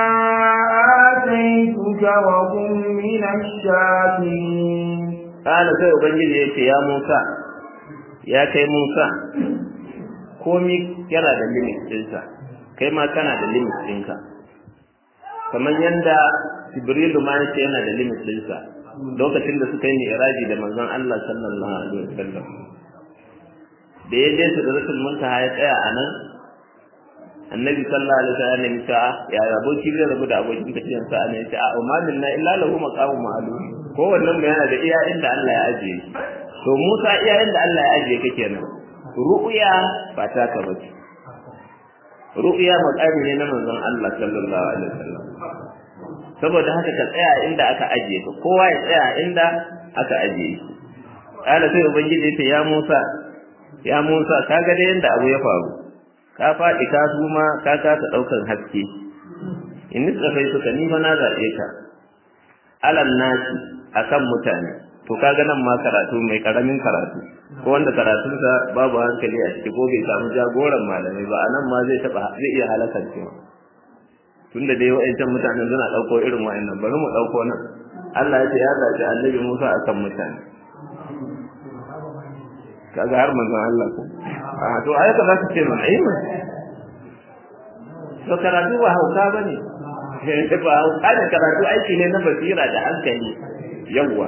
آتيتك وكن من الشاكرين قال sai ubangiji yace ya Musa ya kai Musa komi yana da limit ɗinsa kai ma kana da limit ɗinka kamar yanda Jibrilu ma yace yana da limit ɗinsa lokacin da suka yi mi'raji da manzon Allah sallallahu alaihi wasallam da ya je sidratul muntaha ya tsaya a nan annabi sallallahu alaihi wasallam ya ce ya aboki zai rabu da abokin tafiyan sa ne ya ce a umamin na illa lahu maqamun ma'lum ko wannan yana da iya inda Allah ya ajiye to Musa iya inda Allah ya ajiye kake nan ru'ya ba ta ka bace ru'ya maqami ne na manzon Allah sallallahu alaihi wasallam saboda haka ka tsaya inda aka ajiye ka kowa ya tsaya inda aka ajiye shi kala sai ubangiji ya ce ya Musa ya Musa kaga da yanda abu ya faru ka faɗi ka suma ka kasa ɗaukar haske in tsafai suka ni fa na zaɓe ka alal nasi akan mutane to kaga nan ma karatu mai karamin karatu ko wanda karatunsa babu hankali a ciki ko bai samu jagoran malamai ba anan ma zai taba zai iya halakar cewa tunda dai wa'ancan mutanen suna ɗauko irin wa'annan bari mu ɗauko nan Allah ya ce ya zaɓi annabi Musa akan mutane kaga har manzon Allah ko a to ayata za ta ce mana ai to karatu ba hauka bane ba hauka ne karatu aiki ne na basira da hankali yawwa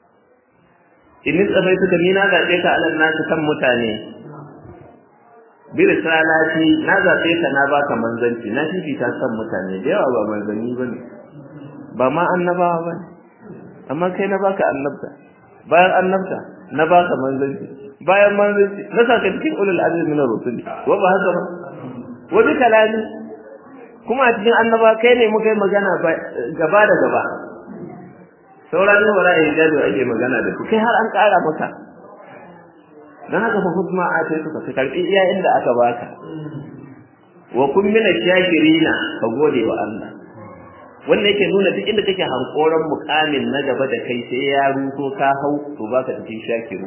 in tsafai suka ni na zaɓe ka alal nasu kan mutane bi risalati na zabe ka na baka manzanci na fifita san mutane da yawa ba manzanni bane ba ma annabawa bane amma kai na baka annabta bayan annabta na baka manzanci bayan manzanci na saka cikin ulul azmi min ar-rusul wa ba haka ba wa bi kalami kuma a cikin annaba kai ne muka yi magana gaba da gaba sauran ne wara ya gado ake magana da su kai har an ƙara maka dan haka fa hukma a sai suka ka karbi iya inda aka baka wa kun min shakirina ka gode wa Allah wanda yake nuna duk inda kake hankoran mukamin na gaba da kai sai ya ruto ka hau to baka cikin shakiru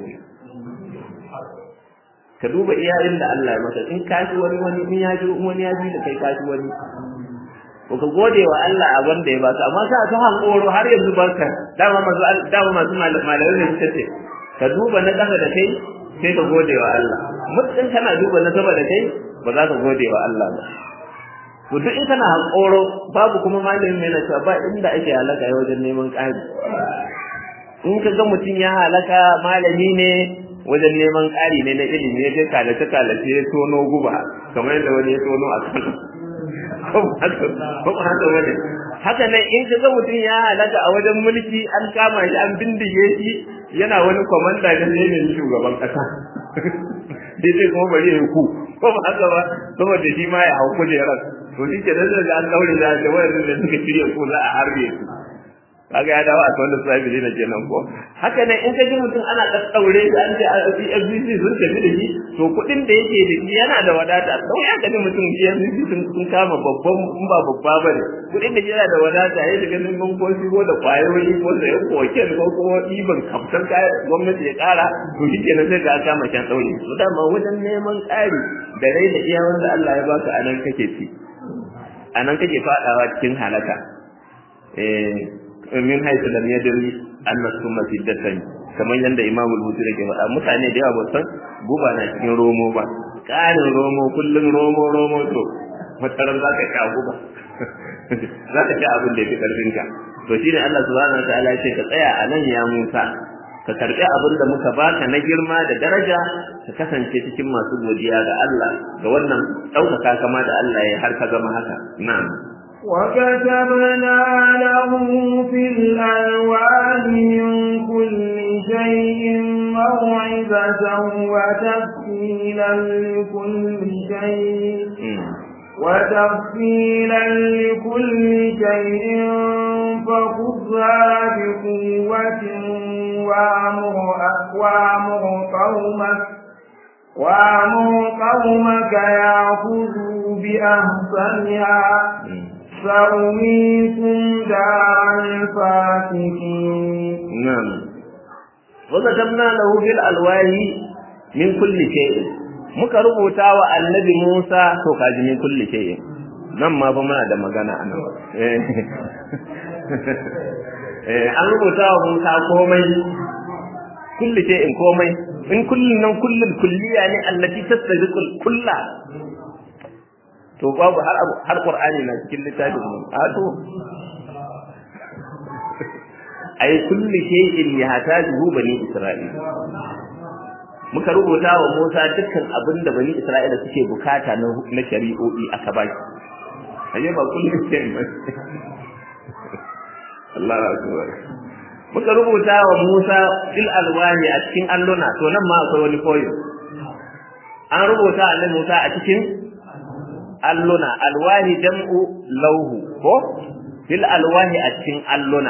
ka duba iya inda Allah ya maka in ka shi wani wani in ya ji wani ya ji da kai ka shi wani ko ka gode wa Allah a wanda ya baka amma ka ta hankoro har yanzu barka dama masu dama masu malamai ne suka ce ka duba na gaba da kai sai ka gode wa Allah mutum kana duba na gaba da kai ba za ka gode wa Allah ba to duk in kana hankoro babu kuma malamin mai na cewa ba inda ake halaka ya wajen neman ƙari in ka ga mutum ya halaka malami ne wajen neman ƙari ne na ilimi ya je kalace kalace ya tono guba kamar yadda wani ya tono a kan ko haka wani haka nan in ka ga mutum ya halaka a wajen mulki an kama shi an bindige shi yana wani kwamanda da ne shugaban ƙasa sai sai kuma bari ya ku ko ba haka ba saboda shi ma ya hau kujerar to shi ke nan da an daure da da wayar da suka shirya ko za a harbe su kaga ya dawo a tsawon sahibi ne kenan ko haka ne in ka ji mutum ana daddaure shi an ce a FBC sun tafi da shi to kuɗin da yake da shi yana da wadata sau ya gani mutum FBC sun kama babban in ba babba ba ne kuɗin da yana da wadata ya shiga neman ko shigo da kwayoyi ko sayan koken ko kuma ɗiban kaftar gwamnati ya ƙara to shi kenan sai ga kama kyan ɗaure to dama wajen neman ƙari da rai da iya wanda Allah ya baka a nan kake ci a nan kake faɗawa cikin halaka min haisu lam yadri anna summa fiddatan kamar yanda Imam al-Bukhari ke faɗa mutane da yawa ba san guba na cikin romo ba ƙarin romo kullun romo romo to mataran za ka sha guba za ka sha abin da ya fi ƙarfinka to shine Allah subhanahu wa ta'ala ya ce ka tsaya a nan ya Musa ka karbi abin da muka baka na girma da daraja ka kasance cikin masu godiya ga Allah ga wannan ɗaukaka kama da Allah ya har ka zama haka na'am وكتبنا له في الألوان من كل شيء موعظة وتفصيلا لكل شيء وتفصيلا لكل شيء فخذها بقوة وأمر وأمر قومك وأمر قومك يأخذوا بأحسنها سأريكم دار الفاسقين نعم وكتبنا له في الألواح من كل شيء muka rubuta wa annabi Musa to kaji min kulli shay'in nan ma fa muna da magana anan eh an rubuta wa Musa komai kulli shay'in komai in kullun nan kullul kulliya ne allati tastabiqul kulla to babu har har qur'ani na cikin littafin mu a to ay kulli shay'in yahtaju bani isra'il muka rubuta wa Musa dukkan abin da bani Isra'ila suke bukata na na shari'o'i aka ba shi aje ba kullum sai ba Allah akbar muka rubuta wa Musa fil alwahi a cikin alluna to nan ma akwai wani koyo an rubuta annabi Musa a cikin alluna alwahi jam'u lauhu ko fil alwahi a cikin alluna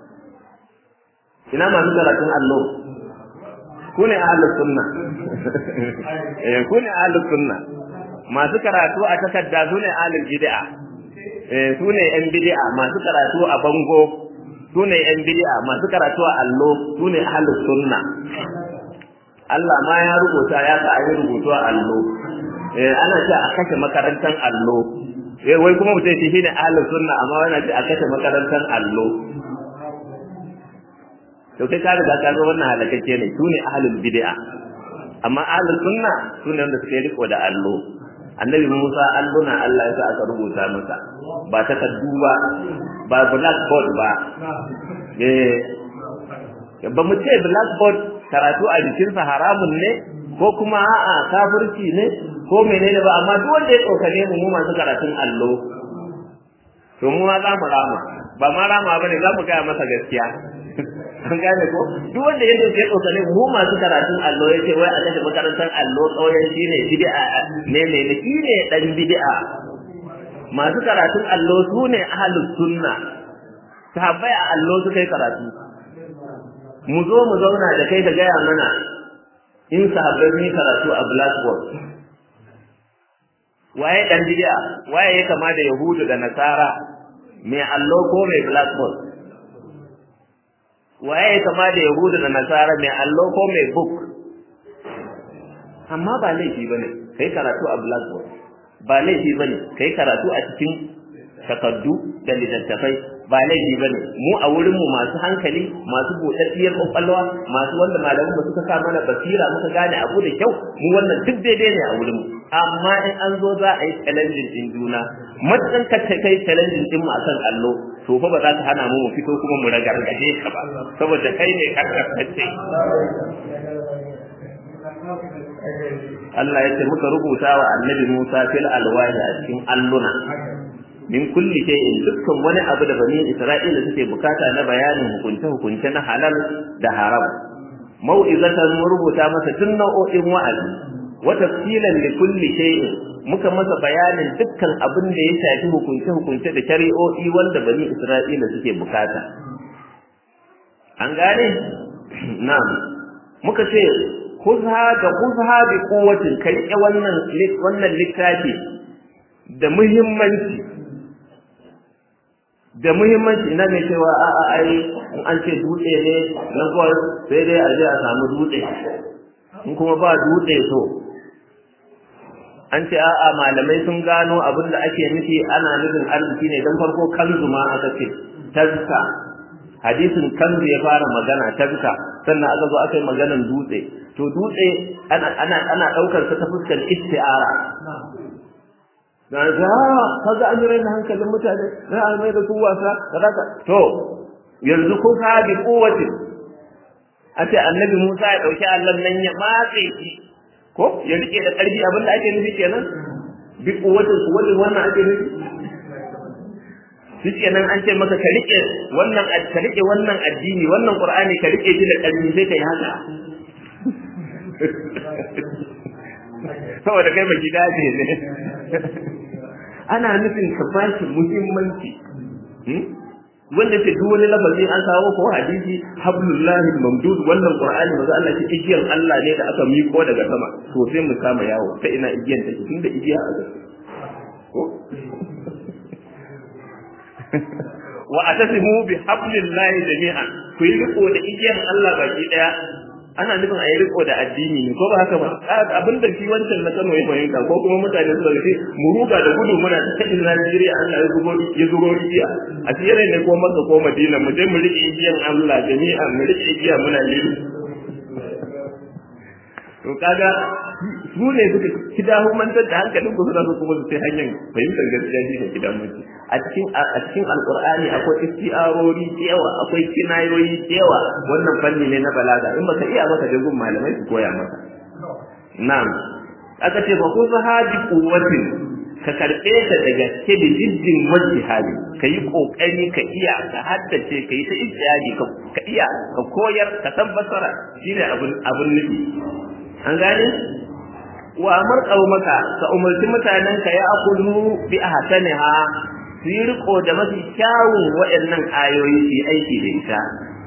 ina masu karatun allo ku ne ahlus sunna eh ku ne ahlus sunna masu karatu a takarda su ne ahlul bid'a eh su ne yan bid'a masu karatu a bango su ne yan bid'a masu karatu a allo su ne ahlus sunna Allah ma ya rubuta ya sa ayi rubutu a allo eh ana ce a kashe makarantar allo eh wai kuma mutum shi ne ahlus sunna amma yana ce a kashe makarantar allo to kai ka riga ka ga wannan halakacce ne su ne ahlul bid'a amma ahlus sunna su ne wanda suke riko da allo annabi Musa alluna Allah ya sa aka rubuta masa ba takaddu ba ba blackboard ba eh ba mu ce blackboard karatu a jikinsa haramun ne ko kuma a'a kafirci ne ko menene ba amma duk wanda ya tsokane mu mu masu karatun allo to mu ma za mu rama ba ma rama bane za mu gaya masa gaskiya an gane ko duk wanda ya dauke tsokane mu masu karatun allo ya ce wai a kashe makarantar allo kauyen shi ne bid'a ne ne ne shi ne dan bid'a masu karatun allo su ne ahlus sunna sahabbai a allo suka yi karatu mu zo mu zauna da kai da gaya mana in sahabbai sun yi karatu a blackboard waye dan bid'a waye ya kama da yahudu da nasara mai allo ko mai blackboard waye ya kama da yahudu da nasara mai allo ko mai book amma ba laifi bane kai karatu a blackboard ba laifi bane kai karatu a cikin takaddu da littattafai ba laifi bane mu a wurin mu masu hankali masu buɗaɗɗiyar kwakwalwa masu wanda malaman ba suka sa mana basira muka gane abu da kyau mu wannan duk daidai ne a wurin mu amma in an zo za a yi challenging din juna matukan ka kai challenging din mu akan allo to fa ba za ta hana mu mu fito kuma mu ragargaje ka ba saboda kai ne karkatacce Allah ya ce muka rubuta wa annabi Musa fil alwahi a cikin alluna min kulli shay'in dukkan wani abu da bani Isra'ila suke bukata na bayanin hukunce hukunce na halal da haram mau'izatan mun rubuta masa tun nau'o'in wa'azi wa tafsilan li kulli shay'in muka masa bayanin dukkan abin da ya shafi hukunce hukunce da shari'o'i wanda bani Isra'ila suke bukata an gane na'am muka ce khudha da khudha bi quwwatin ka rike wannan wannan littafi da muhimmanci da muhimmanci ina mai cewa a a ai in an ce dutse ne na kawai sai dai a je a samu dutse in kuma ba dutse to an ce a'a malamai sun gano abin da ake nufi ana nufin arziki ne don farko kanzu ma aka ce tazka hadisin kanzu ya fara magana tazka sannan aka zo aka yi maganan dutse to dutse ana ana ana daukar sa ta fuskar isti'ara na ga kaga an raina hankalin mutane na an mai da su wasa kaza to yanzu kun ka bi kowace a ce annabi Musa ya dauki Allah nan ya matse shi ko ya rike da karfi abin da ake nufi kenan bi kowace su wani wannan ake nufi shi kenan an ce maka ka rike wannan ka rike wannan addini wannan qur'ani ka rike shi da karfi sai kai haka saboda kai baki dace ne ana nufin ka ba shi muhimmanci wanda ce duk wani lafazi an kawo ko hadisi hablullahi mamdud wannan qur'ani maza Allah ce igiyar Allah ne da aka miko daga sama to sai mu kama yawo ta ina igiyar take tunda igiya a gaske ko wa atasimu bi hablillahi jami'an ku yi riko da igiyar Allah baki daya ana nufin a yi riko da addini ne ko ba haka ba abin da shi wancan na Kano ya fahimta ko kuma mutane su ce mu ruga da gudu muna ta cikin Najeriya Allah ya zubo ya zubo igiya a tsere ne ko Makka ko Madina mu je mu rike igiyan Allah jami'a mu rike igiya muna liru to kaga su ne suka kida humantar da hankalin ku suna so kuma su sai hanyar fahimtar gaskiya shi ne kidan mutum a cikin a cikin alqur'ani akwai istiarori yawa akwai kinayoyi yawa wannan fanni ne na balaga in baka iya maka da gun malamai su koya maka na'am aka ce ba ku sahabi quwwatin ka karbe ta da gaske da jiddin wajihadi ka yi kokari ka iya ka haddace ka yi ta ijtihadi ka iya ka koyar ka tabbatar shine abun abun nufi an gane wa amar maka ka umarci mutanen ka ya akulu bi ahsaniha su yi riko da mafi kyawun waɗannan ayoyi su yi aiki da ita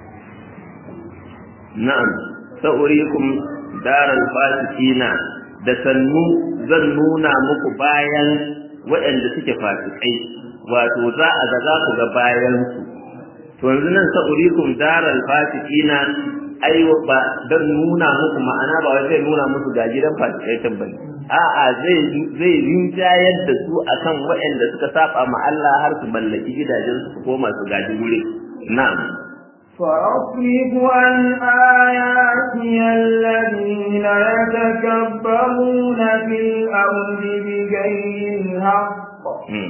na'am sa'urikum daral fasikina da sannu zan nuna muku bayan waɗanda suke fasikai wato za a ga za ku ga bayan su to yanzu nan sa'urikum daral fasikina ai ba dan nuna muku ma'ana ba zai nuna musu ga gidan fasikai bane a'a zai zai rinjayar da su akan waɗanda suka saba ma Allah har su mallaki gidajen su koma su gaji wuri na'am فأصرف عن آياتي الذين يتكبرون في الأرض بغير الحق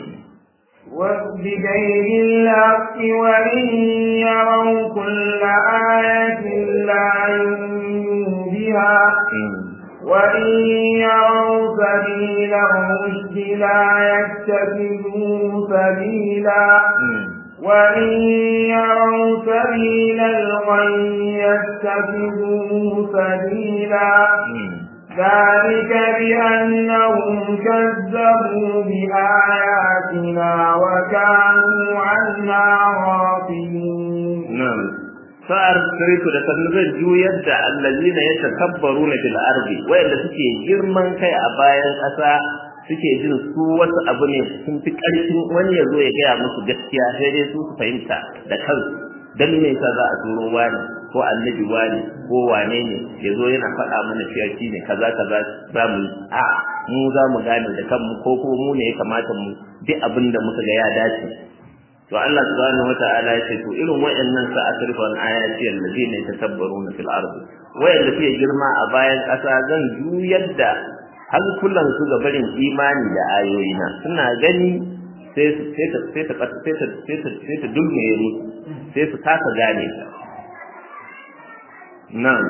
وبغير الحق وإن يروا كل آية لا يؤمنوا بها وإن يروا سبيل الرشد لا يتخذوه سبيلا وإن يروا سبيل الغي يتخذوه سبيلا ذلك بأنهم كذبوا بآياتنا وكانوا عنها غافلين نعم فأرسلت لتنزل juyar da allazina yatakabbaruna fil ardi wayanda suke girman kai a bayan ƙasa suke jin su wasu abu ne sun fi ƙarfin wani ya zo ya gaya musu gaskiya sai dai su su fahimta da kansu dan me yasa za a turo wani ko annabi wani ko wane ne ya zo yana faɗa mana cewa shi ne kaza kaza za mu yi a mu za mu gane da kanmu ko ko mu ne ya kamata mu bi abin da muka ga ya dace to Allah subhanahu wata'ala ya ce to irin wayannan sa asrifa an ayati allazina yatakabbaruna fil ardi wayanda suke girma a bayan ƙasa zan juyar da hankulan su ga barin imani da ayoyina suna gani sai sai ta sai ta sai ta sai ta sai ta dulmiye musu sai su kasa gane ta nan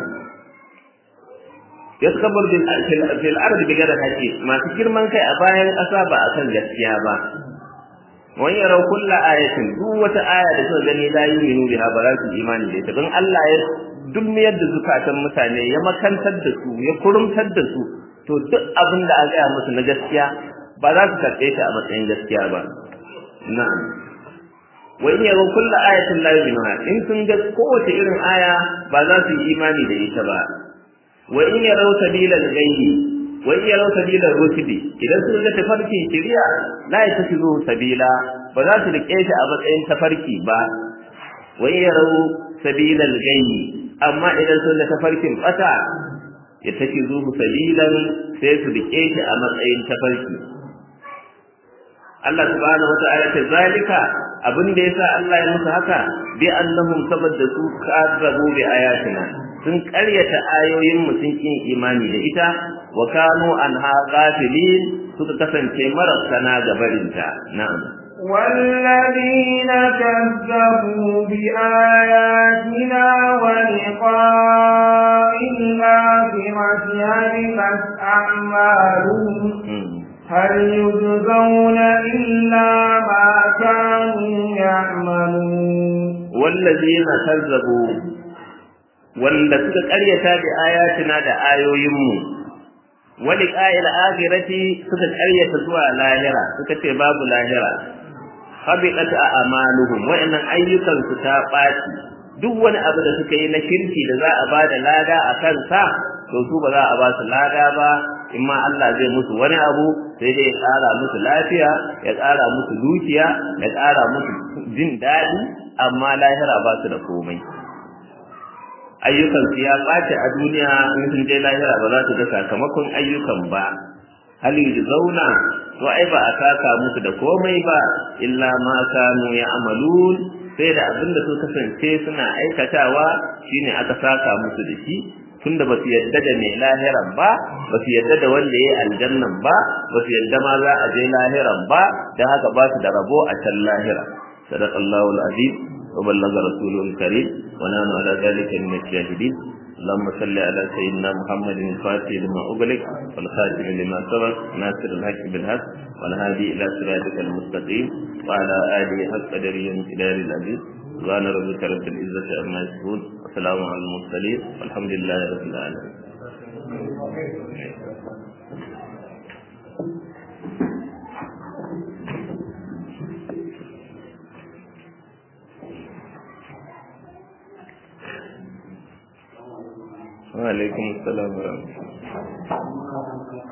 yaskabur bil fil ardi bi ghairi haqqi masu girman kai a bayan ƙasa ba a kan gaskiya ba wani yarau kulla ayatin duk wata aya da suka gani la yu'minu biha ba za su imani da ita don Allah ya dulmiyar da zukatan mutane ya makantar da su ya kurumtar da su to duk abin da aka gaya musu na gaskiya ba za su karɓe ta a matsayin gaskiya ba na'am wa in yaro kullu ayatin la yu'minuna in sun ga kowace irin aya ba za su yi imani da ita ba wa in yaro sabila al-ghayyi wa in yaro sabila rusidi idan sun ga tafarkin shari'a la yatakhidhu sabila ba za su rike shi a matsayin tafarki ba wa in yaro sabila al-ghayyi amma idan sun ga tafarkin bata ya take zuhu sabilan sai su rike shi a matsayin tafarki Allah subhanahu wa ta'ala ta zalika abin da yasa Allah ya musu haka bi annahum sabadda su kazzabu bi ayatina sun karyata ayoyin mu sun kin imani da ita wa kanu anha ghafilin suka kasance marasana ga barinta na'am والذين كذبوا بآياتنا ولقاء الآخرة هلكت أعمالهم هل يجزون إلا ما كانوا يعملون والذين كذبوا wanda suka ƙaryata da ayatina da ayoyinmu wani ƙa'il akhirati suka ƙaryata zuwa lahira suka ce babu lahira habiqat a'maluhum wa'annan ayyukan su ta ɓaci duk wani abu da suka yi na kirki da za a bada lada a kansa to su ba za a ba su lada ba in ma Allah zai musu wani abu sai dai ya ƙara musu lafiya ya ƙara musu dukiya ya ƙara musu jin daɗi amma lahira ba su da komai ayyukan su ya ɓace a duniya in sun je lahira ba za su ga sakamakon ayyukan ba hal zauna to ai ba a saka musu da komai ba illa ma kanu ya'malun sai da abin da su kasance suna aikatawa shine aka saka musu da shi tunda ba su yadda da mai lahiran ba ba su yadda da wanda ya yi aljannan ba ba su yadda ma za a je lahiran ba don haka ba su da rabo a can lahira sadaqallahu al-azim wa ballaga rasulul karim wa nanu ala dhalika min ash-shahidin اللهم صل على سيدنا محمد الفاتح لما أغلق والخاتم لما سبق ناصر الحق بالحق والهادي إلى صراطك المستقيم وعلى آله حق قدره وامتدار العزيز سبحان ربك رب العزة عما يصفون وسلام على المرسلين والحمد لله رب العالمين وعليكم السلام ورحمة الله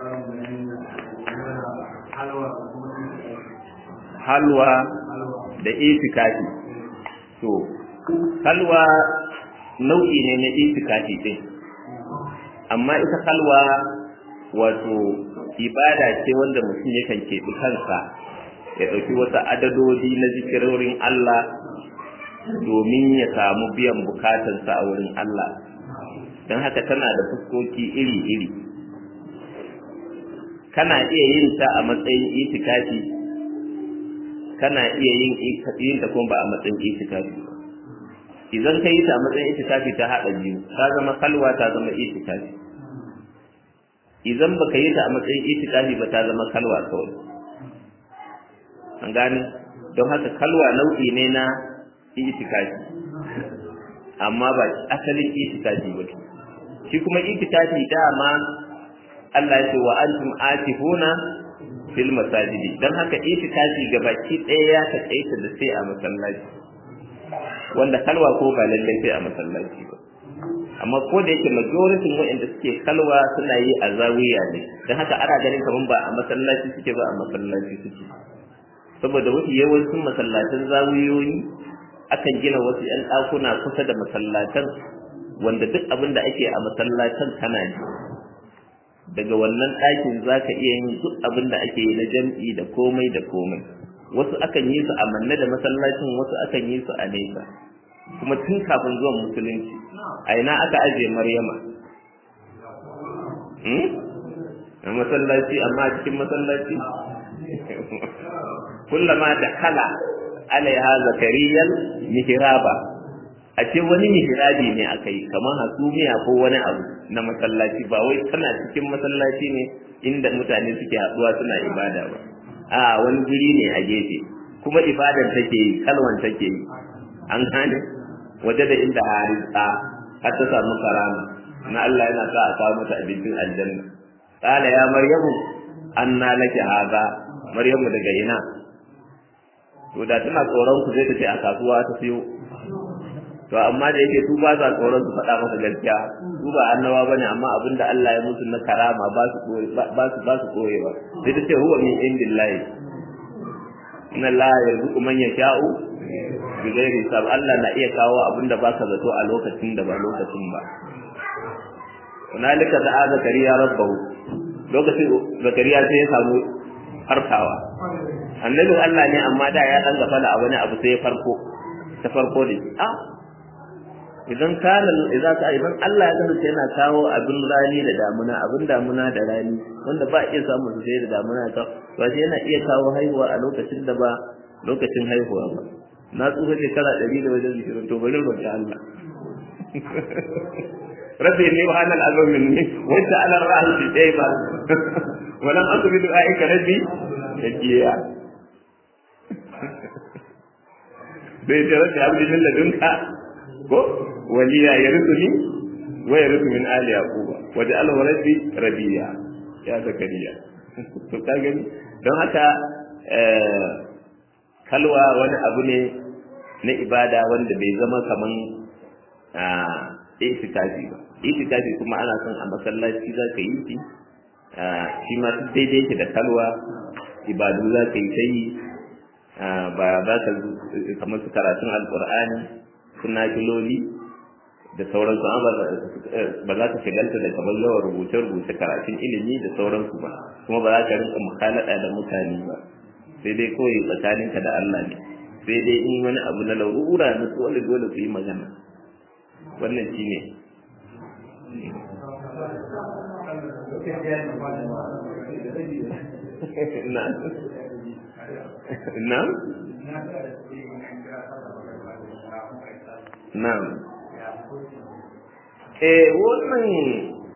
halwa da itikafi to halwa nau'i ne na itikafi din amma ita halwa wato ibada ce wanda mutum yakan keɓi kansa ya ɗauki wasu adadodi na zikirorin Allah domin ya samu biyan bukatarsa a wurin Allah don haka tana da fuskoki iri-iri kana iya yin ta a matsayin itikafi kana iya yin yin ta kuma ba a matsayin itikafi ba idan ka yi ta a matsayin itikafi ta haɗa biyu ta zama kalwa ta zama itikafi idan baka yi ta a matsayin itikafi ba ta zama kalwa kawai an gane don haka kalwa nau'i ne na itikafi amma ba asalin itikafi ba shi kuma itikafi dama Allah ya ce wa antum atifuna fil masajidi dan haka itikafi gabaki ɗaya ya taƙaita da sai a masallaci wanda kalwa ko ba lallai sai a masallaci ba amma ko da yake majority waɗanda suke kalwa suna yi a zawiya ne dan haka ana ganin kaman ba a masallaci suke ba a masallaci suke saboda wasu yawancin masallatan zawiyoyi akan gina wasu 'yan ɗakuna kusa da masallatan wanda duk abin da ake a masallatan kana ji daga wannan ɗakin za ka iya yin duk abin da ake yi na jam'i da komai da komai wasu akan yi su a manne da masallacin wasu akan yi su a nesa kuma tun kafin zuwan musulunci a ina aka ajiye maryama a masallaci amma a cikin masallaci kullama da kala alaiha zakariyal mihraba a ce wani mihrabi ne aka yi kamar hasumiya ko wani abu na masallaci ba wai tana cikin masallaci ne inda mutane suke haɗuwa suna ibada ba a wani guri ne a gefe kuma ibadan take yi kalwan take yi an gane waje da inda harisa har ta samu karama na Allah yana sa a kawo mata abincin aljanna qala ya maryamu anna laki hadha maryamu daga ina to da tana tsoron ku zai ta ce a kasuwa ta siyo to amma da yake su ba sa tsoron su faɗa masa gaskiya su ba annawa bane amma abinda Allah ya musu na karama ba su ba su ba su koyewa sai ta ce huwa min indillahi inna Allah yarzuqu man yasha'u bi ghairi hisab Allah na iya kawo abinda ba ka zato a lokacin da ba lokacin ba hunalika da'a zakariya rabbahu lokacin zakariya sai ya samu farkawa annabin Allah ne amma da ya dan gafala a wani abu sai ya farko ta farko ne a idan kana idan ka idan Allah ya kasance yana kawo abin rani da damuna abin damuna da rani wanda ba iya samu su sai da damuna ka ba shi yana iya kawo haihuwa a lokacin da ba lokacin haihuwa ba na tsufa shekara ɗari da wajen zikirin to bari roƙi Allah rabbi inni wa ana al'azam minni wa anta ala ra'si fi dayba wa lam akun bi du'aika rabbi yajiya bai ta rabbi abdi min ladunka ko waliya yarithuni wa yarithu min ali yaquba wa ja'alahu rabbi rabiya ya zakariya to ka gani don haka kalwa wani abu ne na ibada wanda bai zama kaman itikafi ba itikafi kuma ana son a masallaci za ka yi shi shi ma duk daidai yake da kalwa ibadu za ka yi ta yi ba za ka kamar su karatun alkur'ani suna kiloli da sauransu ba za ka shigalta da kamar yawan rubuce-rubuce karatun ilimi da sauransu ba kuma ba za ka rinka mukalada da mutane ba sai dai kawai tsakaninka da Allah ne sai dai in wani abu na larura na dole dole ku yi magana wannan shi ne Na'am? Na'am. Eh wannan